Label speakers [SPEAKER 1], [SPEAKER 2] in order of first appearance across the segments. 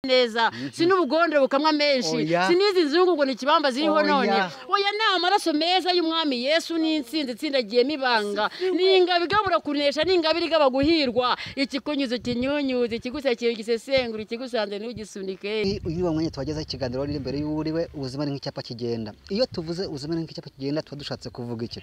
[SPEAKER 1] neza si n'ubugondere bukamwa menshi
[SPEAKER 2] Oya.
[SPEAKER 1] si n'izi nzungu ngo ni ikibamba ziriho
[SPEAKER 2] Oya.
[SPEAKER 1] none oya ni amaraso meza y'umwami yesu n'insinzi itsindagiyemo ibanga ni ingabo igabura kunesha ni ingabo irigaba guhirwa ikikunyuze kinyunyuze ikigusekiye igisesengura ikigusanze ntugisunike
[SPEAKER 2] Iyo uyu mwanya tuwagezeho ikiganiro riri imbere y'uriwe ubuzima ni nk'icyapa kigenda iyo tuvuze ubuzima ni nk'icyapa kigenda tuba dushatse kuvuga iki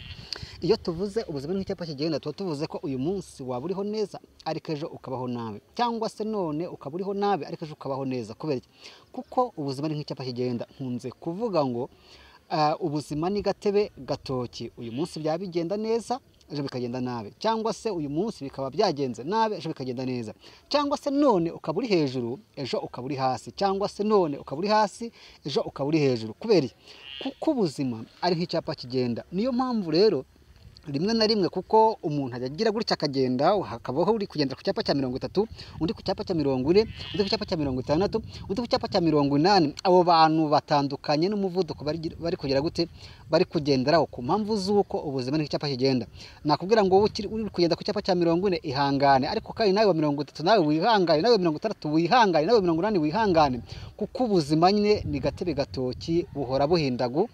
[SPEAKER 2] iyo tuvuze ubuzima ni nk'icyapa kigenda tuba tuvuze ko uyu munsi waba uriho neza ariko ejo ukabaho nabi cyangwa se none ukaba uriho nabi ariko ejo ukabaho neza kubera iki kuko ubuzima ni nk'icyapa kigenda nkunze kuvuga ngo ah, ubuzima ni gatebe gatoki uyu munsi byaba bigenda neza ejo bikagenda nabi cyangwa se uyu munsi bikaba byagenze nabi ejo bikagenda neza cyangwa se none ukaba uri hejuru ejo ukaba uri hasi cyangwa se none ukaba uri hasi ejo ukaba uri hejuru kubera iki? kuko ubuzima ari nk'icyapa kigenda niyo mpamvu rero rimwe na rimwe kuko umuntu ajya agira gutya akagenda hakabaho uri kugendera ku cyapa cya mirongo itatu undi ku cyapa cya mirongo ine undi ku cyapa cya mirongo itandatu undi ku cyapa cya mirongo inani abo bantu batandukanye n'umuvuduko bari- bari kugira gute bari kugenderaho ku mpamvu z'uko ubuzima ni icyapa kigenda nakubwira ngo wowe ukiri- uri kugenda ku cyapa cya mirongo ine ihangane ariko kandi nawe wa mirongo itatu nawe wihangane nawe wa mirongo itandatu wihangane nawe wa mirongo inani wihangane kuko ubuzima nyine ni gatebe gatoki buhora buhindagu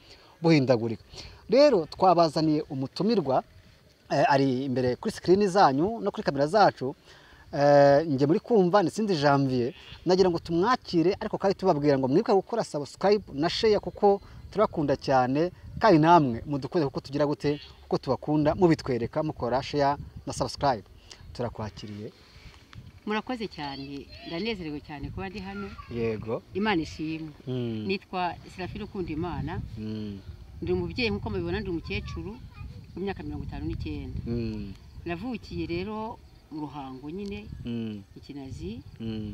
[SPEAKER 2] buhindagurika rero twabazaniye umutumirwa eh, ari imbere kuri sikirini zanyu no kuri kamera zacu Eh, njye muri kumva nitsindi janvier nagira ngo tumwakire ariko kandi tubabwira ngo mwibuke gukora subscribe na share kuko turakunda cyane kandi namwe mudukunde kuko tugira gute kuko tubakunda mubitwereka mukora share na subscribe turakwakiriye
[SPEAKER 3] murakoze cyane ndanezerewe cyane kuba ndi hano
[SPEAKER 2] yego
[SPEAKER 3] imana ishimwe
[SPEAKER 2] Mm,
[SPEAKER 3] nitwa serafine ukunda imana
[SPEAKER 2] mm,
[SPEAKER 3] ndi umubyeyi nk'uko mubibona ndi umukecuru w'imyaka mirongo itanu n'icyenda
[SPEAKER 2] mm,
[SPEAKER 3] navukiye rero mu ruhango nyine
[SPEAKER 2] mm,
[SPEAKER 3] mu kinazi
[SPEAKER 2] mm,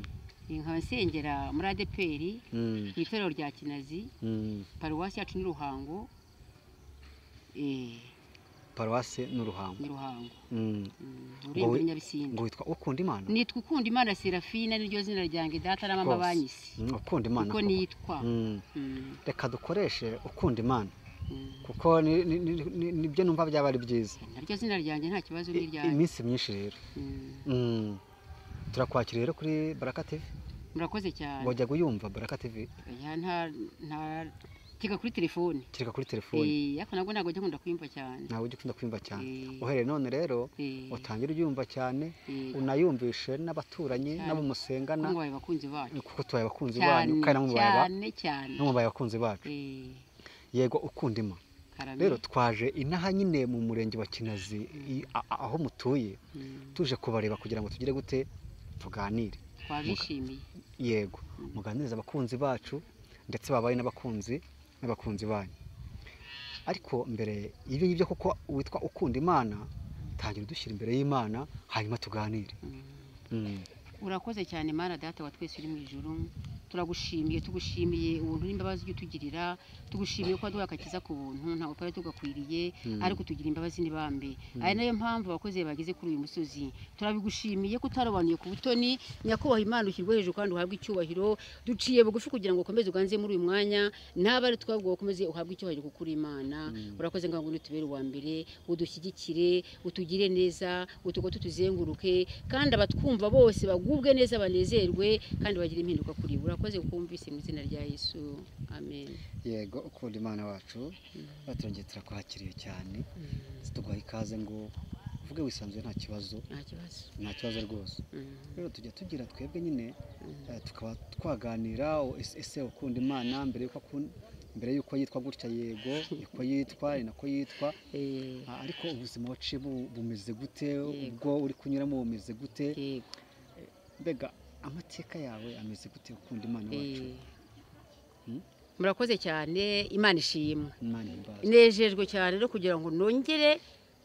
[SPEAKER 3] nkaba nsengera muri adeperi
[SPEAKER 2] mm,
[SPEAKER 3] mu itorero rya kinazi
[SPEAKER 2] mm.
[SPEAKER 3] paruwasi yacu ni ruhango eh,
[SPEAKER 2] paruwasi n'uruhango
[SPEAKER 3] ni ruhango
[SPEAKER 2] Mm,
[SPEAKER 3] mm, urembo
[SPEAKER 2] Wowe-
[SPEAKER 3] n'inyabisinda
[SPEAKER 2] ngo witwa ukunda imana
[SPEAKER 3] nitwa ukunda imana serafine niryo zina ryanjye data
[SPEAKER 2] Rwose.
[SPEAKER 3] n'amabanyisi
[SPEAKER 2] Mm, ukunda imana
[SPEAKER 3] uko
[SPEAKER 2] koko.
[SPEAKER 3] nitwa
[SPEAKER 2] Mm,
[SPEAKER 3] Mm,
[SPEAKER 2] reka dukoreshe ukunda imana
[SPEAKER 3] mm.
[SPEAKER 2] kuko ni- ni- ni- ni- nibyo numva byaba ari byiza
[SPEAKER 3] naryo zina ryanjye nta kibazo
[SPEAKER 2] I-
[SPEAKER 3] n'iryanjye
[SPEAKER 2] iminsi myinshi rero
[SPEAKER 3] Mm,
[SPEAKER 2] Mm. turakwakira rero kuri baraka tv
[SPEAKER 3] murakoze cyane
[SPEAKER 2] wajya kuyumva baraka tv
[SPEAKER 3] Ya, nta nta kiga kuri telefone
[SPEAKER 2] kereka kuri telefoni
[SPEAKER 3] Eh, ariko nabwo ntabwo njya nkunda kuyumva cyane
[SPEAKER 2] nawe ujya ukunda kwiyumva cyane
[SPEAKER 3] Eh,
[SPEAKER 2] uhereye none rero
[SPEAKER 3] eh,
[SPEAKER 2] utangire uryumva cyane
[SPEAKER 3] eh,
[SPEAKER 2] unayumvishe n'abaturanyi
[SPEAKER 3] Cyane.
[SPEAKER 2] n'abo
[SPEAKER 3] kuko
[SPEAKER 2] musengana
[SPEAKER 3] mubaye abakunzi bacu
[SPEAKER 2] kuko tubaye abakunzi
[SPEAKER 3] cyane
[SPEAKER 2] banyu kandi namubaye aba-
[SPEAKER 3] cyane cyane
[SPEAKER 2] namubaye abakunzi bacu
[SPEAKER 3] Eh,
[SPEAKER 2] yego ukunda ima
[SPEAKER 3] karame
[SPEAKER 2] rero twaje inaha nyine mu murenge wa kinazi i- a- a- aho mutuye
[SPEAKER 3] Mm,
[SPEAKER 2] tuje kubareba kugira ngo tugire gute tuganire
[SPEAKER 3] twabishimiye
[SPEAKER 2] yego muganirize abakunzi bacu ndetse babaye n'abakunzi n'abakunzi banyu ariko mbere y'ibyo ngibyo kuko witwa ukunda imana tangira udushyira imbere y'imana hanyuma tuganire
[SPEAKER 3] Mm.
[SPEAKER 2] Mm,
[SPEAKER 3] urakoze cyane mana data wa twese uri mu ijuru turagushimiye tugushimiye ubuntu n'imbabazi ujya utugirira tugushimiye ko waduhaye agakiza ku buntu ntabwo twari tugakwiriye
[SPEAKER 2] Mm.
[SPEAKER 3] ariko tugira imbabazi n'ibambe ari nayo mpamvu abakozi bageze kuri uyu musozi turabigushimiye ko utarobanuye ku butoni nyakubahwa imana ushyirwe hejuru kandi uhabwe icyubahiro duciye bugufi kugira ngo ukomeze uganze muri uyu mwanya naba ari twabwo ukomeze uhabwe icyubahiro kuko uri imana urakoze ngo ngo tubere uwa mbere udushyigikire utugire neza utugo tutuzenguruke kandi abatwumva bose bagubwe neza banezerwe kandi bagire impinduka kuri bo urakoze kuko wumvise mu izina rya yesu amen
[SPEAKER 2] yego ukunda imana wacu baturongeye turakwakiriye cyane tuguha ikaze ngo uvuge wisanzuye nta kibazo
[SPEAKER 3] nta kibazo
[SPEAKER 2] nta kibazo rwose
[SPEAKER 3] Mm,
[SPEAKER 2] rero tujya tugira twebwe nyine
[SPEAKER 3] mm.
[SPEAKER 2] eh, tukaba twaganira o- ese- ese ukunda imana mbere yuko akun- mbere yuko yitwa gutya yego niko yitwa ni nako yitwa
[SPEAKER 3] Eh,
[SPEAKER 2] Ah, ariko ubuzima waciyemo bumeze gute
[SPEAKER 3] Yego.
[SPEAKER 2] ubwo uri kunyuramo bumeze gute
[SPEAKER 3] yego
[SPEAKER 2] mbega amateka yawe ameze gute ukunda imana wacu
[SPEAKER 3] eh.
[SPEAKER 2] Mm.
[SPEAKER 3] murakoze cyane imana ishimwe
[SPEAKER 2] imana imbaza
[SPEAKER 3] nejejwe cyane no kugira ngo nongere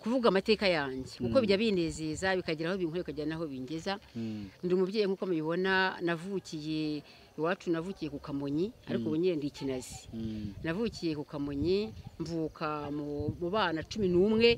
[SPEAKER 3] kuvuga amateka yanjye kuko
[SPEAKER 2] Mm.
[SPEAKER 3] bijya binezeza bikagira aho binkorera bikagira n'aho bingeza
[SPEAKER 2] Mm,
[SPEAKER 3] ndi umubyeyi nk'uko mubibona navukiye iwacu navukiye ku kamonyi ariko
[SPEAKER 2] Mm.
[SPEAKER 3] ubu nyine ndi ikinazi
[SPEAKER 2] mm,
[SPEAKER 3] navukiye ku kamonyi mvuka mu- mu bana cumi n'umwe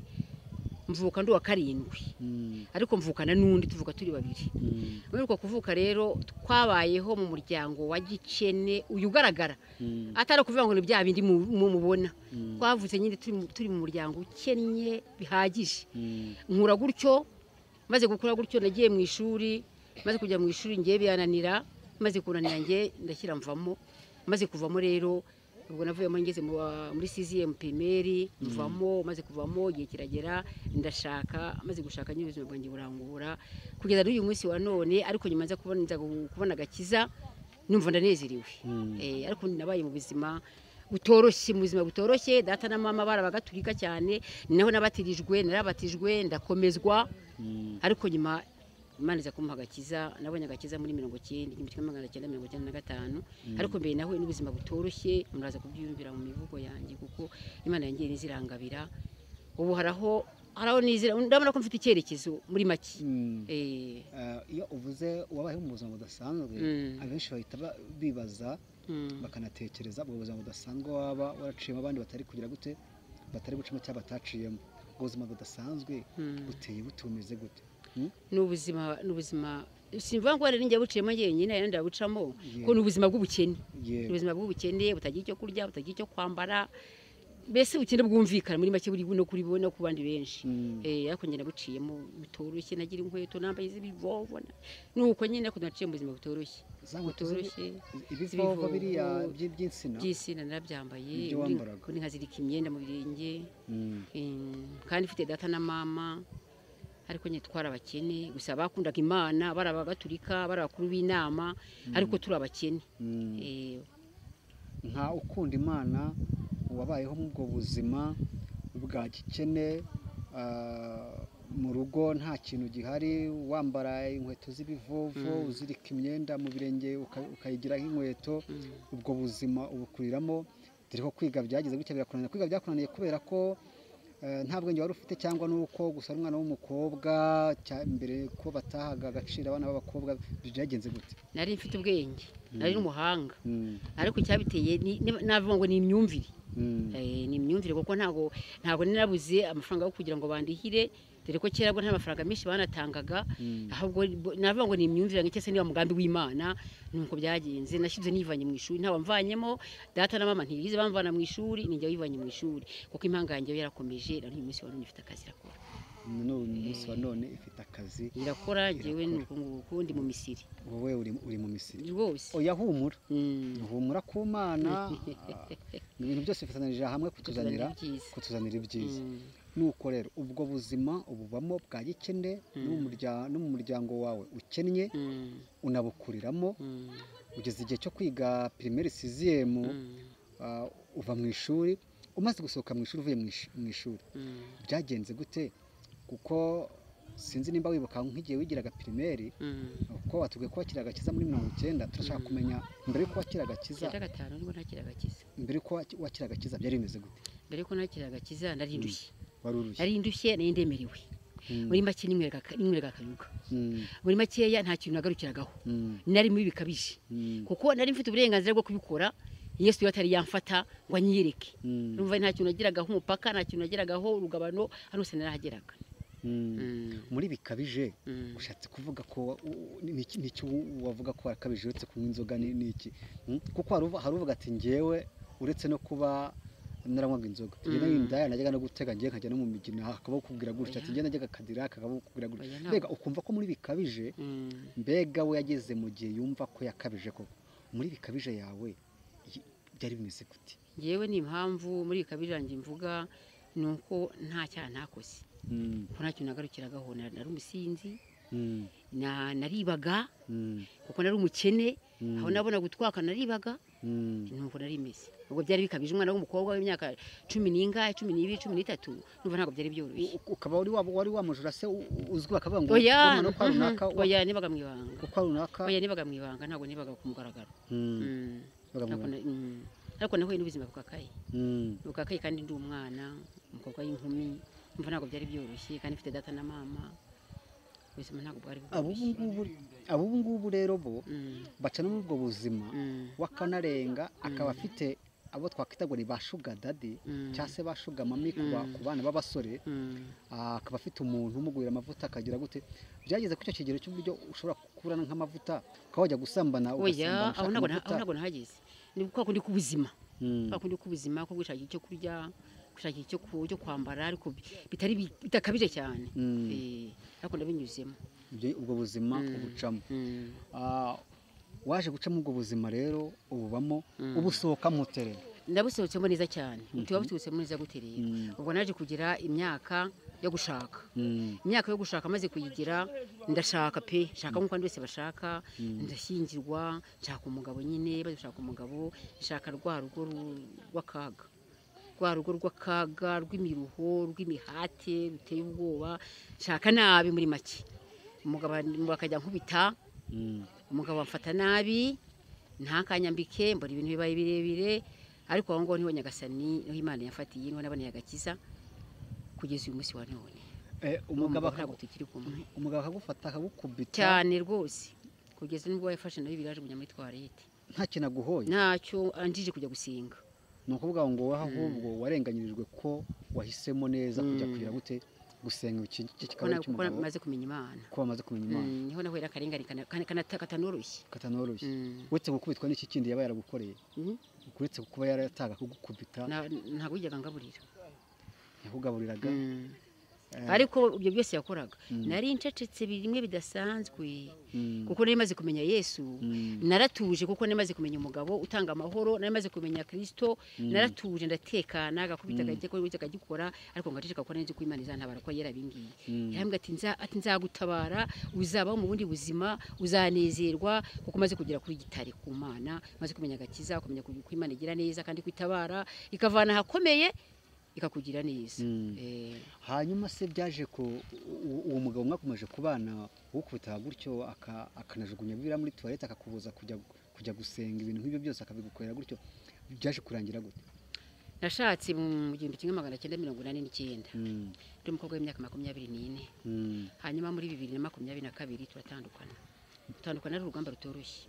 [SPEAKER 3] mvuka ndi uwa karindwi
[SPEAKER 2] mm,
[SPEAKER 3] ariko mvukana n'undi tuvuka turi babiri
[SPEAKER 2] mm,
[SPEAKER 3] muri uko kuvuka rero twabayeho mu muryango wa gikene uyu ugaragara
[SPEAKER 2] mm,
[SPEAKER 3] atari ukuvuga ngo ni bya bindi mu- mu- mubona
[SPEAKER 2] mm,
[SPEAKER 3] twavutse nyine turi mu- turi mu muryango ukennye bihagije
[SPEAKER 2] mm,
[SPEAKER 3] nkura gutyo maze gukura gutyo nagiye mu ishuri maze kujya mu ishuri ngiye birananira maze kunanira njye ndashyira mvamo maze kuvamo rero ubwo navuyemo ngeze mu wa- muri CZM primary mvamo maze kuvamo igihe kiragera ndashaka maze gushaka nyine ubuzima bwanjye burangura kugeza n'uyu munsi wa none ariko nyuma nza kubona nza gu- kubona agakiza numva ndanezerewe eh ariko nabaye mu buzima butoroshye mu buzima butoroshye data na mama barabagatulika cyane ni naho nabatirijwe narabatijwe ndakomezwa ariko nyuma Imana iza kumpa agakiza nabonye agakiza muri mirongo cyenda igihumbi kimwe magana cyenda mirongo cyenda na gatanu ariko mbere nahuye n'ubuzima butoroshye muraza kubyiyumvira mu mivugo yanjye kuko imana yangiye n'izirangabira ubu haraho haraho n'izira ndabona ko mfite icyerekezo muri make
[SPEAKER 2] Mm.
[SPEAKER 3] Eh,
[SPEAKER 2] Eh, iyo uvuze wabayeho mu buzima budasanzwe
[SPEAKER 3] Mm.
[SPEAKER 2] abenshi bahita ba- bibaza
[SPEAKER 3] mm,
[SPEAKER 2] bakanatekereza ubwo buzima budasanzwe waba waraciyemo abandi batari kugira gute batari gucamo cyangwa bataciyemo ubwo buzima budasanzwe
[SPEAKER 3] mm.
[SPEAKER 2] buteye bute bumeze gute
[SPEAKER 3] ni ubuzima ni ubuzima simvuga ngo hari n'injya buciyemo njyenyine hari n'injya bucamo
[SPEAKER 2] Yeah.
[SPEAKER 3] ko ni ubuzima bw'ubukene
[SPEAKER 2] Yego.
[SPEAKER 3] ubuzima bw'ubukene butagira icyo kurya butagira icyo kwambara mbese ubukene bwumvikana muri make buri no kuri bo no ku bandi benshi
[SPEAKER 2] Mm.
[SPEAKER 3] eh ariko njye nabuciyemo bitoroshye nagira inkweto nambaye z'ibivovo na- nuko nyine ariko naciye mu buzima butoroshye
[SPEAKER 2] za nkweto
[SPEAKER 3] butoroshye
[SPEAKER 2] ibivovo
[SPEAKER 3] z'ibivovo,
[SPEAKER 2] biriya by- by'insina
[SPEAKER 3] by'isi narabyambaye
[SPEAKER 2] Ibyo
[SPEAKER 3] ubundi-
[SPEAKER 2] wambaraga.
[SPEAKER 3] ubundi nkazirika imyenda mu birenge
[SPEAKER 2] Mm.
[SPEAKER 3] em, kandi mfite data na mama ariko nyine twari abakene gusa bakundaga imana bari abagatulika bari abakuru b'inama ariko turi abakene
[SPEAKER 2] Mm.
[SPEAKER 3] eh
[SPEAKER 2] nka ukunda imana wabayeho mu ubwo buzima bwa gikene ah, mu rugo nta kintu gihari wambara inkweto z'ibivovo uzirika imyenda mu birenge uka- ukayigira nk'inkweto ubwo buzima ubukuriramo dore ko kwiga byagize gutya birakunaniye kwiga byakunaniye kubera ko eh, nta bwenge wari ufite cyangwa nuko gusa ari umwana w'umukobwa cya- mbere ko batahaga agaciro abana b'abakobwa byagenze gute
[SPEAKER 3] nari mfite ubwenge nari n'umuhanga
[SPEAKER 2] Mm,
[SPEAKER 3] ariko icyabiteye ni- ni- navuga ngo ni imyumvire
[SPEAKER 2] mm,
[SPEAKER 3] Eh, ni imyumvire kuko ntabwo ntabwo narabuze amafaranga yo kugira ngo bandihire dore ko kera bwo nta mafaranga menshi banatangaga
[SPEAKER 2] mm,
[SPEAKER 3] ahubwo bo- navuga ngo ni imyumvire yanjye cyangwa se niba mugambi w'imana nuko byagenze nashyize nivanye mu ishuri ntabwo mvanyemo data na mama ntibize bamvana mu ishuri ninjye wivanye mu ishuri kuko impanga yanjye yo yarakomeje na n'uyu munsi wa none ifite akazi irakora
[SPEAKER 2] n'ubu ni umunsi wa none ifite akazi
[SPEAKER 3] irakora njyewe ni uku nguku ndi mu misiri
[SPEAKER 2] wowe uri, uri mu misiri
[SPEAKER 3] rwose
[SPEAKER 2] oya humura
[SPEAKER 3] Mm.
[SPEAKER 2] humura ku mana ah, ibintu byose bifatanirije hamwe
[SPEAKER 3] Kutuzanira
[SPEAKER 2] kutuzanira
[SPEAKER 3] ibyiza.
[SPEAKER 2] kutuzanira ibyiza
[SPEAKER 3] Mm.
[SPEAKER 2] nuko rero ubwo buzima ububamo bwa gikene no mu murya- no mu muryango wawe ukennye
[SPEAKER 3] Mm.
[SPEAKER 2] unabukuriramo
[SPEAKER 3] Mm.
[SPEAKER 2] ugeze igihe cyo kwiga pirimeri siziyemu
[SPEAKER 3] Mm.
[SPEAKER 2] uva mu ishuri umaze gusohoka mu ishuri uvuye mu ish- mu ishuri
[SPEAKER 3] Mm.
[SPEAKER 2] byagenze gute kuko sinzi nimba wibuka nk'igihe wigiraga pirimeri
[SPEAKER 3] Mm.
[SPEAKER 2] kuko watubwiye ko wakira agakiza muri mirongo icyenda turashaka kumenya mbere y'uko wakira agakiza
[SPEAKER 3] icyenda gatanu nibwo ntakira agakiza
[SPEAKER 2] mbere y'uko waki- wakira agakiza byari bimeze gute
[SPEAKER 3] mbere yuko nakira agakiza narindushye
[SPEAKER 2] wari urushye
[SPEAKER 3] narindushye nari ndemerewe
[SPEAKER 2] Mm.
[SPEAKER 3] muri make ninyweraga ninyweraga akayoga
[SPEAKER 2] Mm,
[SPEAKER 3] muri makeya nta kintu nagarukiragaho
[SPEAKER 2] mm,
[SPEAKER 3] nari mubi bikabije
[SPEAKER 2] mm,
[SPEAKER 3] kuko nari mfite uburenganzira bwo kubikora yesu yari atari yamfata ngo anyiyereke
[SPEAKER 2] mm,
[SPEAKER 3] numva nta kintu nagiragaho umupaka nta kintu nagiragaho urugabano hano hose narahageraga
[SPEAKER 2] mm.
[SPEAKER 3] Mm,
[SPEAKER 2] muri bikabije
[SPEAKER 3] mm.
[SPEAKER 2] ushatse kuvuga ko wa- u- ni- niki niki wavuga ko wakabije uretse kunywa inzoga ni ni iki Mm, kuko hari uvu- hari uvuga ati njyewe uretse no kuba naranywaga inzoga njye
[SPEAKER 3] Mm.
[SPEAKER 2] n'indaya najyaga no gutega njye nkajya no mu migina hakaba kukubwira gutya ati njye najyaga akadira kakaba kukubwira
[SPEAKER 3] Oya,
[SPEAKER 2] gutya
[SPEAKER 3] ntabwo.
[SPEAKER 2] mbega ukumva ko muri bikabije
[SPEAKER 3] Mm.
[SPEAKER 2] mbega we yageze mu gihe yumva ko yakabije koko muri bikabije yawe y- byari bimeze gute
[SPEAKER 3] Njyewe ni impamvu muri bikabije yanjye mvuga ni uko nta cyaha ntakoze
[SPEAKER 2] Mm,
[SPEAKER 3] ko nta kintu nagarukiragaho na- nari umusinzi
[SPEAKER 2] mm,
[SPEAKER 3] na- naribaga
[SPEAKER 2] mm,
[SPEAKER 3] kuko nari umukene
[SPEAKER 2] Mm.
[SPEAKER 3] aho nabona gutwaka naribaga
[SPEAKER 2] mm,
[SPEAKER 3] ntabwo nari imeze ubwo byari bikabije umwana w'umukobwa w'imyaka cumi n'ingahe cumi n'ibiri cumi n'itatu numva ntabwo byari byoroshye
[SPEAKER 2] U- ukaba wari wa wari wamujura se u- u- uzwi akavuga ngo
[SPEAKER 3] oya
[SPEAKER 2] wa mwana w'ukwa
[SPEAKER 3] mhm,
[SPEAKER 2] runaka wa-
[SPEAKER 3] oya nibaga mu ibanga
[SPEAKER 2] ukwa runaka
[SPEAKER 3] oya nibaga mu ibanga ntabwo nibaga ku mugaragaro
[SPEAKER 2] Mm,
[SPEAKER 3] Mm.
[SPEAKER 2] nibaga mu
[SPEAKER 3] Ntabwo na- mm. ariko nahuye n'ubuzima bukakaye
[SPEAKER 2] mm,
[SPEAKER 3] bukakaye kandi ndi umwana umukobwa w'inkumi numva ntabwo byari byoroshye kandi mfite data na mama ubuzima ntabwo bwari
[SPEAKER 2] ab'ubu
[SPEAKER 3] bworoshye
[SPEAKER 2] ngubu ab'ubu ngubu rero bo
[SPEAKER 3] Mm,
[SPEAKER 2] baca no muri ubwo buzima
[SPEAKER 3] mm,
[SPEAKER 2] wakanarenga akaba afite abo twakwita ngo ni ba shuga dadi
[SPEAKER 3] Mm.
[SPEAKER 2] cyangwa se ba shuga mami ku ba- ku bana b'abasore
[SPEAKER 3] mm.
[SPEAKER 2] Ah, akaba afite umuntu umugurira amavuta akagira gute byageze ku icyo kigero cy'uburyo ushobora kurana nk'amavuta ukaba wajya gusambana
[SPEAKER 3] oya
[SPEAKER 2] ugasambana
[SPEAKER 3] aho ntabwo na-
[SPEAKER 2] ushaka
[SPEAKER 3] aho ntabwo nahageze ni kwa kundi k'ubuzima
[SPEAKER 2] Mm,
[SPEAKER 3] kwa kundi k'ubuzima ko gushakira icyo kurya gushakira icyo ku- cyo kwambara ariko bi- bitari bi- bitakabije cyane
[SPEAKER 2] Mm.
[SPEAKER 3] Eh, ariko ndabinyuzemo
[SPEAKER 2] ibyo- ubwo buzima
[SPEAKER 3] Mm.
[SPEAKER 2] ubucamo
[SPEAKER 3] Mm.
[SPEAKER 2] Ah, waje guca muri ubwo buzima rero ububamo
[SPEAKER 3] Mm.
[SPEAKER 2] ubusohoka mutere
[SPEAKER 3] ndabusohotsemo neza cyane tuba busohotsemo neza gute rero ubwo naje kugira imyaka yo gushaka imyaka yo gushaka maze kuyigira ndashaka pe nshaka nk'uko abandi bose bashaka ndashyingirwa nshaka umugabo nyine bari gushaka umugabo nshaka rwa rugo ru- rw'akaga rwa rugo rw'akaga rw'imiruho rw'imihate ruteye ubwoba nshaka nabi muri make umugabo an- akajya nkubita umugabo amfata nabi ntakanyambike mbona ibintu bibaye birebire ariko aho ngaho niho nyagasani niho imana yafatiye niho naboneye agakiza kugeza uyu munsi wa none
[SPEAKER 2] umugabo
[SPEAKER 3] ntabwo tukiri kumwe
[SPEAKER 2] umugabo akagufata akagukubita
[SPEAKER 3] cyane rwose kugeza n'ubwo wayafashe nayo biraje kujya muri twarete
[SPEAKER 2] nta kintu aguhoye
[SPEAKER 3] ntacyo anjije kujya gusenga
[SPEAKER 2] ni ukuvuga ngo wowe ahubwo warenganyirijwe ko wahisemo neza kujya
[SPEAKER 3] Mm.
[SPEAKER 2] kugira gute gusenga iki iki
[SPEAKER 3] kuko
[SPEAKER 2] kikaba ari
[SPEAKER 3] na- kuko
[SPEAKER 2] icy'umugabo
[SPEAKER 3] maze kumenya imana
[SPEAKER 2] ko wamaze kumenya
[SPEAKER 3] Mm,
[SPEAKER 2] imana
[SPEAKER 3] niho nahurira akarengane kana- kana- kana- katanoroshye
[SPEAKER 2] katanoroshye
[SPEAKER 3] Mm.
[SPEAKER 2] uretse gukubitwa n'iki kindi yaba yaragukoreye
[SPEAKER 3] Mm.
[SPEAKER 2] uretse kuba yarataga kugukubita
[SPEAKER 3] Na- ntabwo yijyaga ngaburira
[SPEAKER 2] yakugaburiraga
[SPEAKER 3] Mm.
[SPEAKER 2] eh,
[SPEAKER 3] ariko ibyo byose yakoraga
[SPEAKER 2] Mm.
[SPEAKER 3] nari ncecetse bimwe bidasanzwe
[SPEAKER 2] mm,
[SPEAKER 3] kuko nari maze kumenya yesu
[SPEAKER 2] mm,
[SPEAKER 3] naratuje kuko nari maze kumenya umugabo utanga amahoro nari maze kumenya kirisito
[SPEAKER 2] Mm.
[SPEAKER 3] naratuje ndatekana agakubita
[SPEAKER 2] Mm.
[SPEAKER 3] akajya akora akagikora ariko ngo aceceka kuko nari nzi ko imana izantabara ko yari abingiye
[SPEAKER 2] mm.
[SPEAKER 3] yarambwira ati "Nza- ati nzagutabara uzabaho mu bundi buzima uzanezerwa kuko umaze kugera kuri gitare ku mana umaze kumenya agakiza kumenya ku ku imana igira neza kandi kwitabara ikavana ahakomeye ikakugira neza
[SPEAKER 2] Mm.
[SPEAKER 3] Eh,
[SPEAKER 2] hanyuma se byaje ko uwo mugabo mwakomeje kubana ukubitaga gutyo aka- akanajugunya biriya muri tuwarete akakubuza kujya kujya gusenga ibintu nk'ibyo byose akabigukorera gutyo byaje kurangira gute
[SPEAKER 3] nashatse mu gihumbi kimwe magana cyenda mirongo inani n'icyenda
[SPEAKER 2] Mm,
[SPEAKER 3] ndi umukobwa w'imyaka makumyabiri n'ine
[SPEAKER 2] mm,
[SPEAKER 3] hanyuma muri bibiri na makumyabiri na kabiri turatandukana gutandukana ari urugamba rutoroshye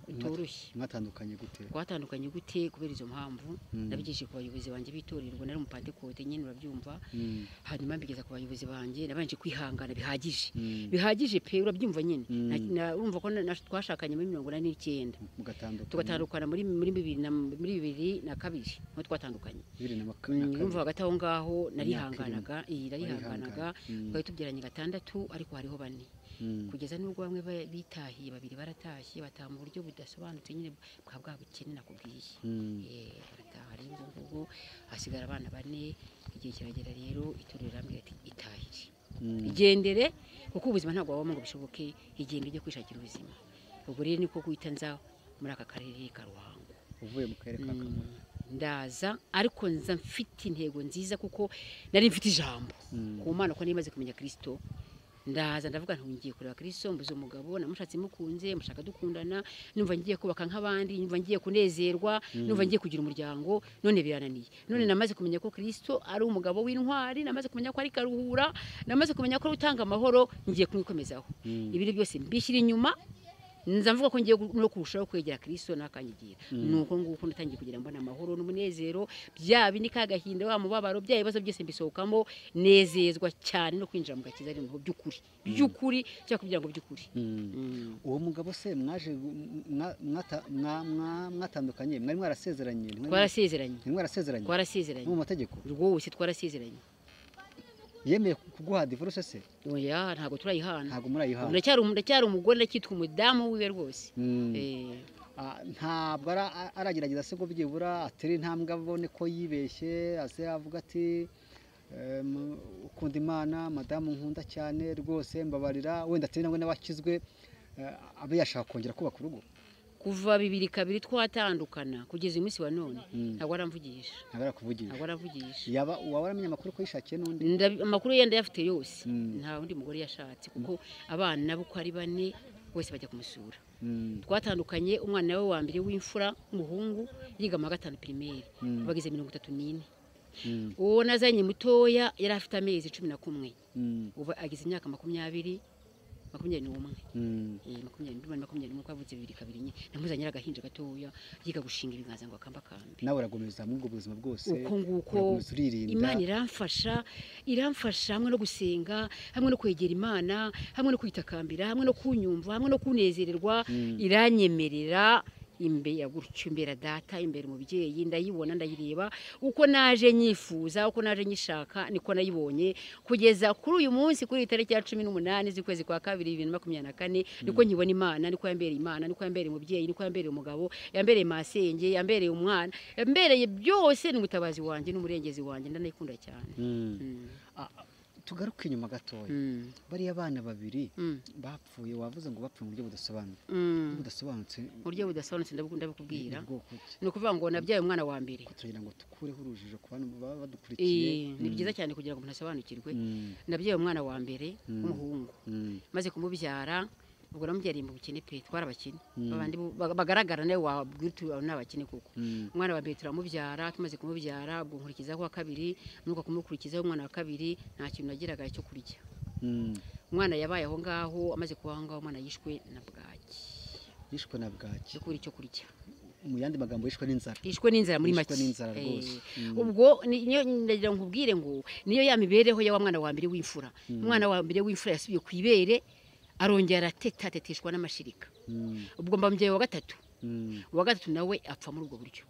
[SPEAKER 3] rutoroshye
[SPEAKER 2] mwatandukanye gute
[SPEAKER 3] twatandukanye gute kubera izo mpamvu
[SPEAKER 2] Mm.
[SPEAKER 3] nabigejeje ku bayobozi banjye b'itorero ubwo nari umupantekote nyine urabyumva
[SPEAKER 2] Mm,
[SPEAKER 3] hanyuma mbigeza ku bayobozi banjye nabanje kwihangana bihagije
[SPEAKER 2] mm,
[SPEAKER 3] bihagije pe urabyumva nyine
[SPEAKER 2] Mm.
[SPEAKER 3] Na- na- urumva ko na- na- twashakanye muri mirongo inani n'icyenda
[SPEAKER 2] mugatandukanye
[SPEAKER 3] tugatandukana muri muri bibiri na muri bibiri na kabiri niho twatandukanye
[SPEAKER 2] bibiri na maka- na kabiri.
[SPEAKER 3] urumva hagati aho ngaho
[SPEAKER 2] Imyaka irindwi.
[SPEAKER 3] narihanganaga iyi narihanganaga
[SPEAKER 2] Mm,
[SPEAKER 3] twari tubyaranye gatandatu ariko hariho bane
[SPEAKER 2] mm,
[SPEAKER 3] kugeza n'ubwo bamwe ba- bitahiye babiri baratashye bataha mu buryo budasobanutse nyine bwa bwa bukene nakubwiye
[SPEAKER 2] mm.
[SPEAKER 3] Eh, barataha rero ubwo ngubwo hasigara abana bane igihe kiragera rero itorero irambwira ati itahire
[SPEAKER 2] Mm.
[SPEAKER 3] igendere kuko ubuzima ntabwo wabamo ngo bishoboke igenda ujye kwishakira ubuzima ubwo rero niko guhita nza muri aka karere ka ruhango
[SPEAKER 2] uvuye mu karere ka
[SPEAKER 3] Mm,
[SPEAKER 2] kamonyi
[SPEAKER 3] ndaza ariko nza mfite intego nziza kuko nari mfite ijambo
[SPEAKER 2] Mm.
[SPEAKER 3] ku mana ko nimaze kumenya kirisito ndaza ndavuga nti ngiye kureba kirisito mbuze umugabo namushatse mukunze mushaka dukundana numva ngiye kubaka nk'abandi numva ngiye kunezerwa numva ngiye kugira umuryango none birananiye none namaze kumenya ko kirisito ari umugabo w'intwari namaze kumenya ko ari karuhura namaze kumenya ko ari utanga amahoro ngiye kumwikomezaho
[SPEAKER 2] Mm.
[SPEAKER 3] ibiri byose mbishyira inyuma nza mvuga ko ngiye no kurushaho kwegera kirisito n'akanyigira nuko nguko natangiye kugira mbona amahoro n'umunezero bya bindi kagahinda wa mubabaro bya bibazo byose mbisohokamo nezezwa cyane no kwinjira mu gakiza ari mu by'ukuri by'ukuri cyangwa kugira ngo by'ukuri
[SPEAKER 2] Mm. uwo mugabo se mwaje mwa- mwata- mwa- mwa- mwatandukanye mwari mwarasezeranye ntimwari-
[SPEAKER 3] twarasezeranye
[SPEAKER 2] ntimwari mwarasezeranye
[SPEAKER 3] twarasezeranye
[SPEAKER 2] no mu mategeko
[SPEAKER 3] rwose twarasezeranye
[SPEAKER 2] yemeye ku- kuguha divorce se
[SPEAKER 3] oya ntabwo turayihana
[SPEAKER 2] ntabwo murayihana
[SPEAKER 3] ndacyari umu- ndacyari umugore ndacyitwa umudamu wiwe rwose
[SPEAKER 2] Mm.
[SPEAKER 3] Eh,
[SPEAKER 2] Ah, ntabwo ara- a- aragerageza se ngo byibura atera intambwe abone ko yibeshye ase avuga ati em, ukunda imana madamu nkunda cyane rwose mbabarira wenda atari nawe n'abakizwe abe yashaka kongera kubaka urugo
[SPEAKER 3] kuva bibiri kabiri twatandukana kugeza uyu munsi wa none
[SPEAKER 2] Mm.
[SPEAKER 3] ntabwo aramvugisha
[SPEAKER 2] ntabwo arakuvugisha
[SPEAKER 3] ntabwo aramvugisha
[SPEAKER 2] yaba waba aramenya amakuru ko yishakiye n'undi
[SPEAKER 3] Ndabi- amakuru ye ndayafite yose
[SPEAKER 2] Mm.
[SPEAKER 3] nta wundi mugore yashatse kuko abana bo uko ari bane bose bajya kumusura
[SPEAKER 2] Mm.
[SPEAKER 3] twatandukanye umwana we wa mbere w'imfura w'umuhungu yiga mu wa gatanu pirimeri
[SPEAKER 2] Mm.
[SPEAKER 3] bageze mirongo itatu n'ine
[SPEAKER 2] Mm.
[SPEAKER 3] uwo nazanye mutoya yari afite amezi cumi na kumwe
[SPEAKER 2] Mm.
[SPEAKER 3] ubu ageze imyaka makumyabiri makumyabiri n'umwe
[SPEAKER 2] Mm.
[SPEAKER 3] Eh, makumyabiri n'umwe makumyabiri n'umwe kwavutse bibiri kabiri nyine namuzanye ari agahinja gatoya yiga gushinga ibiganza ngo akambakambe
[SPEAKER 2] nawe uragumiza muri ubwo buzima bwose
[SPEAKER 3] uko nguko
[SPEAKER 2] urakomeza uririnda.
[SPEAKER 3] imana iramfasha iramfasha hamwe no gusenga hamwe no kwegera imana hamwe no kwitakambira hamwe no kunyumva hamwe no kunezererwa
[SPEAKER 2] Mm.
[SPEAKER 3] iranyemerera imbera gutyo imbera data imbere umubyeyi ndayibona ndayireba uko naje nyifuza uko naje nyishaka niko nayibonye kugeza kuri uyu munsi kuri iyi tariki ya cumi n'umunani z'ukwezi kwa kabiri bibiri na makumyabiri na kane niko nkibona imana niko yambereye imana niko yambereye umubyeyi niko yambereye umugabo yambereye masenge yambereye umwana yambereye byose ni umutabazi wanjye n'umurengezi wanjye ndanayikunda cyane
[SPEAKER 2] Mm.
[SPEAKER 3] Mm.
[SPEAKER 2] tugaruke inyuma gatoya
[SPEAKER 3] Mm.
[SPEAKER 2] bariya bana babiri
[SPEAKER 3] Mm.
[SPEAKER 2] bapfuye wavuze ngo bapfuye mu buryo budasobanutse
[SPEAKER 3] Mm.
[SPEAKER 2] budasobanutse
[SPEAKER 3] mu buryo budasobanutse ndabukunda ndabukubwira
[SPEAKER 2] ni bwoko ki?
[SPEAKER 3] ni ukuvuga ngo nabyaye umwana wa mbere
[SPEAKER 2] kugira ngo tukureho urujijo ku bantu baba badukurikiye
[SPEAKER 3] Eh, ni
[SPEAKER 2] Mm.
[SPEAKER 3] byiza cyane kugira ngo umuntu asobanukirwe
[SPEAKER 2] Mm.
[SPEAKER 3] nabyaye umwana wa mbere
[SPEAKER 2] Mm.
[SPEAKER 3] w'umuhungu
[SPEAKER 2] Mm.
[SPEAKER 3] maze kumubyara ubwo namubyariye mu bukene pe twarabakene
[SPEAKER 2] Mm.
[SPEAKER 3] babandi bu- ba- bagaragara nawe wabwira uti aba ni abakene koko
[SPEAKER 2] Mm.
[SPEAKER 3] umwana wa mbere turamubyara tumaze kumubyara ubwo nkurikizaho uwa kabiri nuko kumukurikizaho umwana wa kabiri nta kintu nagiraga cyo kurya
[SPEAKER 2] Mm.
[SPEAKER 3] umwana yabaye aho ngaho amaze kuba aho ngaho umwana yishwe na bwaki
[SPEAKER 2] yishwe na bwaki
[SPEAKER 3] cyo kubura icyo kurya
[SPEAKER 2] mu yandi magambo yishwe n'inzara
[SPEAKER 3] yishwe n'inzara muri make
[SPEAKER 2] Yishwe n'inzara
[SPEAKER 3] Eh,
[SPEAKER 2] rwose. Mm.
[SPEAKER 3] ubwo ni- niyo ndagira ngo nkubwire ngo niyo ya mibereho ya wa mwana wa mbere w'imfura umwana wa mbere w'imfura yasubiye ku ibere arongera arateta ateteshwa n'amashirika
[SPEAKER 2] Mm.
[SPEAKER 3] ubwo mba mubyeyi wa gatatu
[SPEAKER 2] Mm.
[SPEAKER 3] uwa gatatu nawe apfa muri ubwo buryo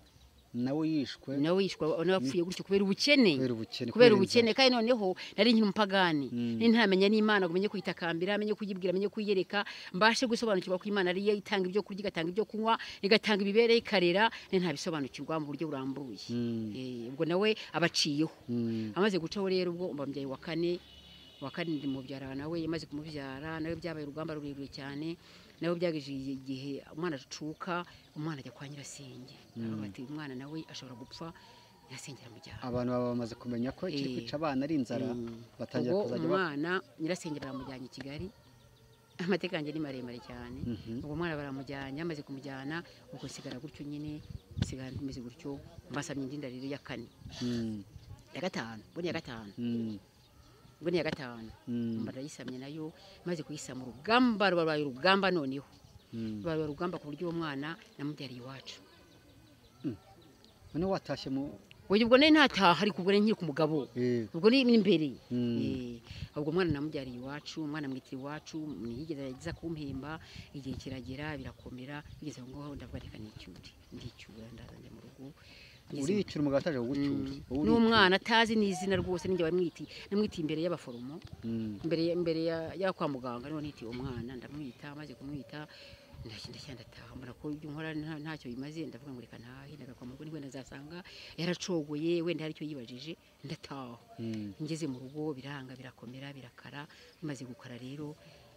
[SPEAKER 2] nawe yishwe
[SPEAKER 3] nawe yishwa nawe apfuye gutyo kubera ubukene
[SPEAKER 2] kubera ubukene
[SPEAKER 3] kubera
[SPEAKER 2] inzara.
[SPEAKER 3] ubukene kandi noneho nari nkiri umupagani
[SPEAKER 2] Mm.
[SPEAKER 3] nari ntamenya n'imana ngo menye kuyitakambira menye kuyibwira menye kuyiyereka mbashe gusobanukirwa ko imana ariyo itanga ibyo kurya igatanga ibyo kunywa igatanga imibereho ikarera nari ntabisobanukirwa mu buryo burambuye
[SPEAKER 2] Mm.
[SPEAKER 3] Eh, ubwo nawe abaciyeho
[SPEAKER 2] Mm.
[SPEAKER 3] amaze gucaho rero ubwo mba mbyaye wa kane wa kane ndi mubyara nawe yamaze kumubyara nawe byabaye urugamba rurerure cyane nawe byageje igihe umwana acuka umwana ajya kwa nyirasenge
[SPEAKER 2] Mm.
[SPEAKER 3] bati umwana nawe ashobora gupfa nyirasenge aramujyana
[SPEAKER 2] abantu baba bamaze kumenya ko ikiri
[SPEAKER 3] Eh.
[SPEAKER 2] kwica abana ari inzara
[SPEAKER 3] Mm.
[SPEAKER 2] batangira
[SPEAKER 3] ubwo
[SPEAKER 2] kuzajya ba-
[SPEAKER 3] umwana nyirasenge baramujyanye i kigali amateka yanjye ni maremare cyane
[SPEAKER 2] Mhm.
[SPEAKER 3] ubwo umwana baramujyanye amaze kumujyana ubwo nsigara gutyo nyine nsigara meze gutyo mbasamye indi nda rero ya kane
[SPEAKER 2] Mm.
[SPEAKER 3] ya gatanu ubwo ni iya gatanu
[SPEAKER 2] Mm.
[SPEAKER 3] ubwo ni iya gatanu
[SPEAKER 2] Mm.
[SPEAKER 3] barayisamye nayo maze kuyisama urugamba rubaye urugamba noneho
[SPEAKER 2] Mm.
[SPEAKER 3] rubaye urugamba ku buryo uwo mwana namubyariye iwacu
[SPEAKER 2] none watashye mu
[SPEAKER 3] oya ubwo nari ntataha ariko ubwo nari nkiri ku mugabo
[SPEAKER 2] Eh.
[SPEAKER 3] ubwo ni imbere
[SPEAKER 2] Mm.
[SPEAKER 3] Eh, ubwo umwana namubyariye iwacu umwana amwitira iwacu ntiyigeze ageza kumpemba igihe kiragera birakomera bigeze aho ngaho ndavuga reka nicyure ndicyura ndaza njya mu rugo Ngeze mu-
[SPEAKER 2] uricyura umugabo ataje kugucyura Wowe uricyura.
[SPEAKER 3] n'umwana atazi n'izina rwose ninjye bamwitiye namwitiye imbere y'abaforomo
[SPEAKER 2] Mm.
[SPEAKER 3] mbere mbere ya, ya kwa muganga niho nitiye umwana ndamwita maze kumwita ndagenda cyane ndataha mbona ko ibyo nkora nta- ntacyo bimaze ndavuga ngo reka ntahe ndaga kwa muganga wenda nzasanga yaracogoye wenda hari icyo yibajije ndataha
[SPEAKER 2] Mm.
[SPEAKER 3] ngeze mu rugo biranga birakomera birakara bimaze gukara rero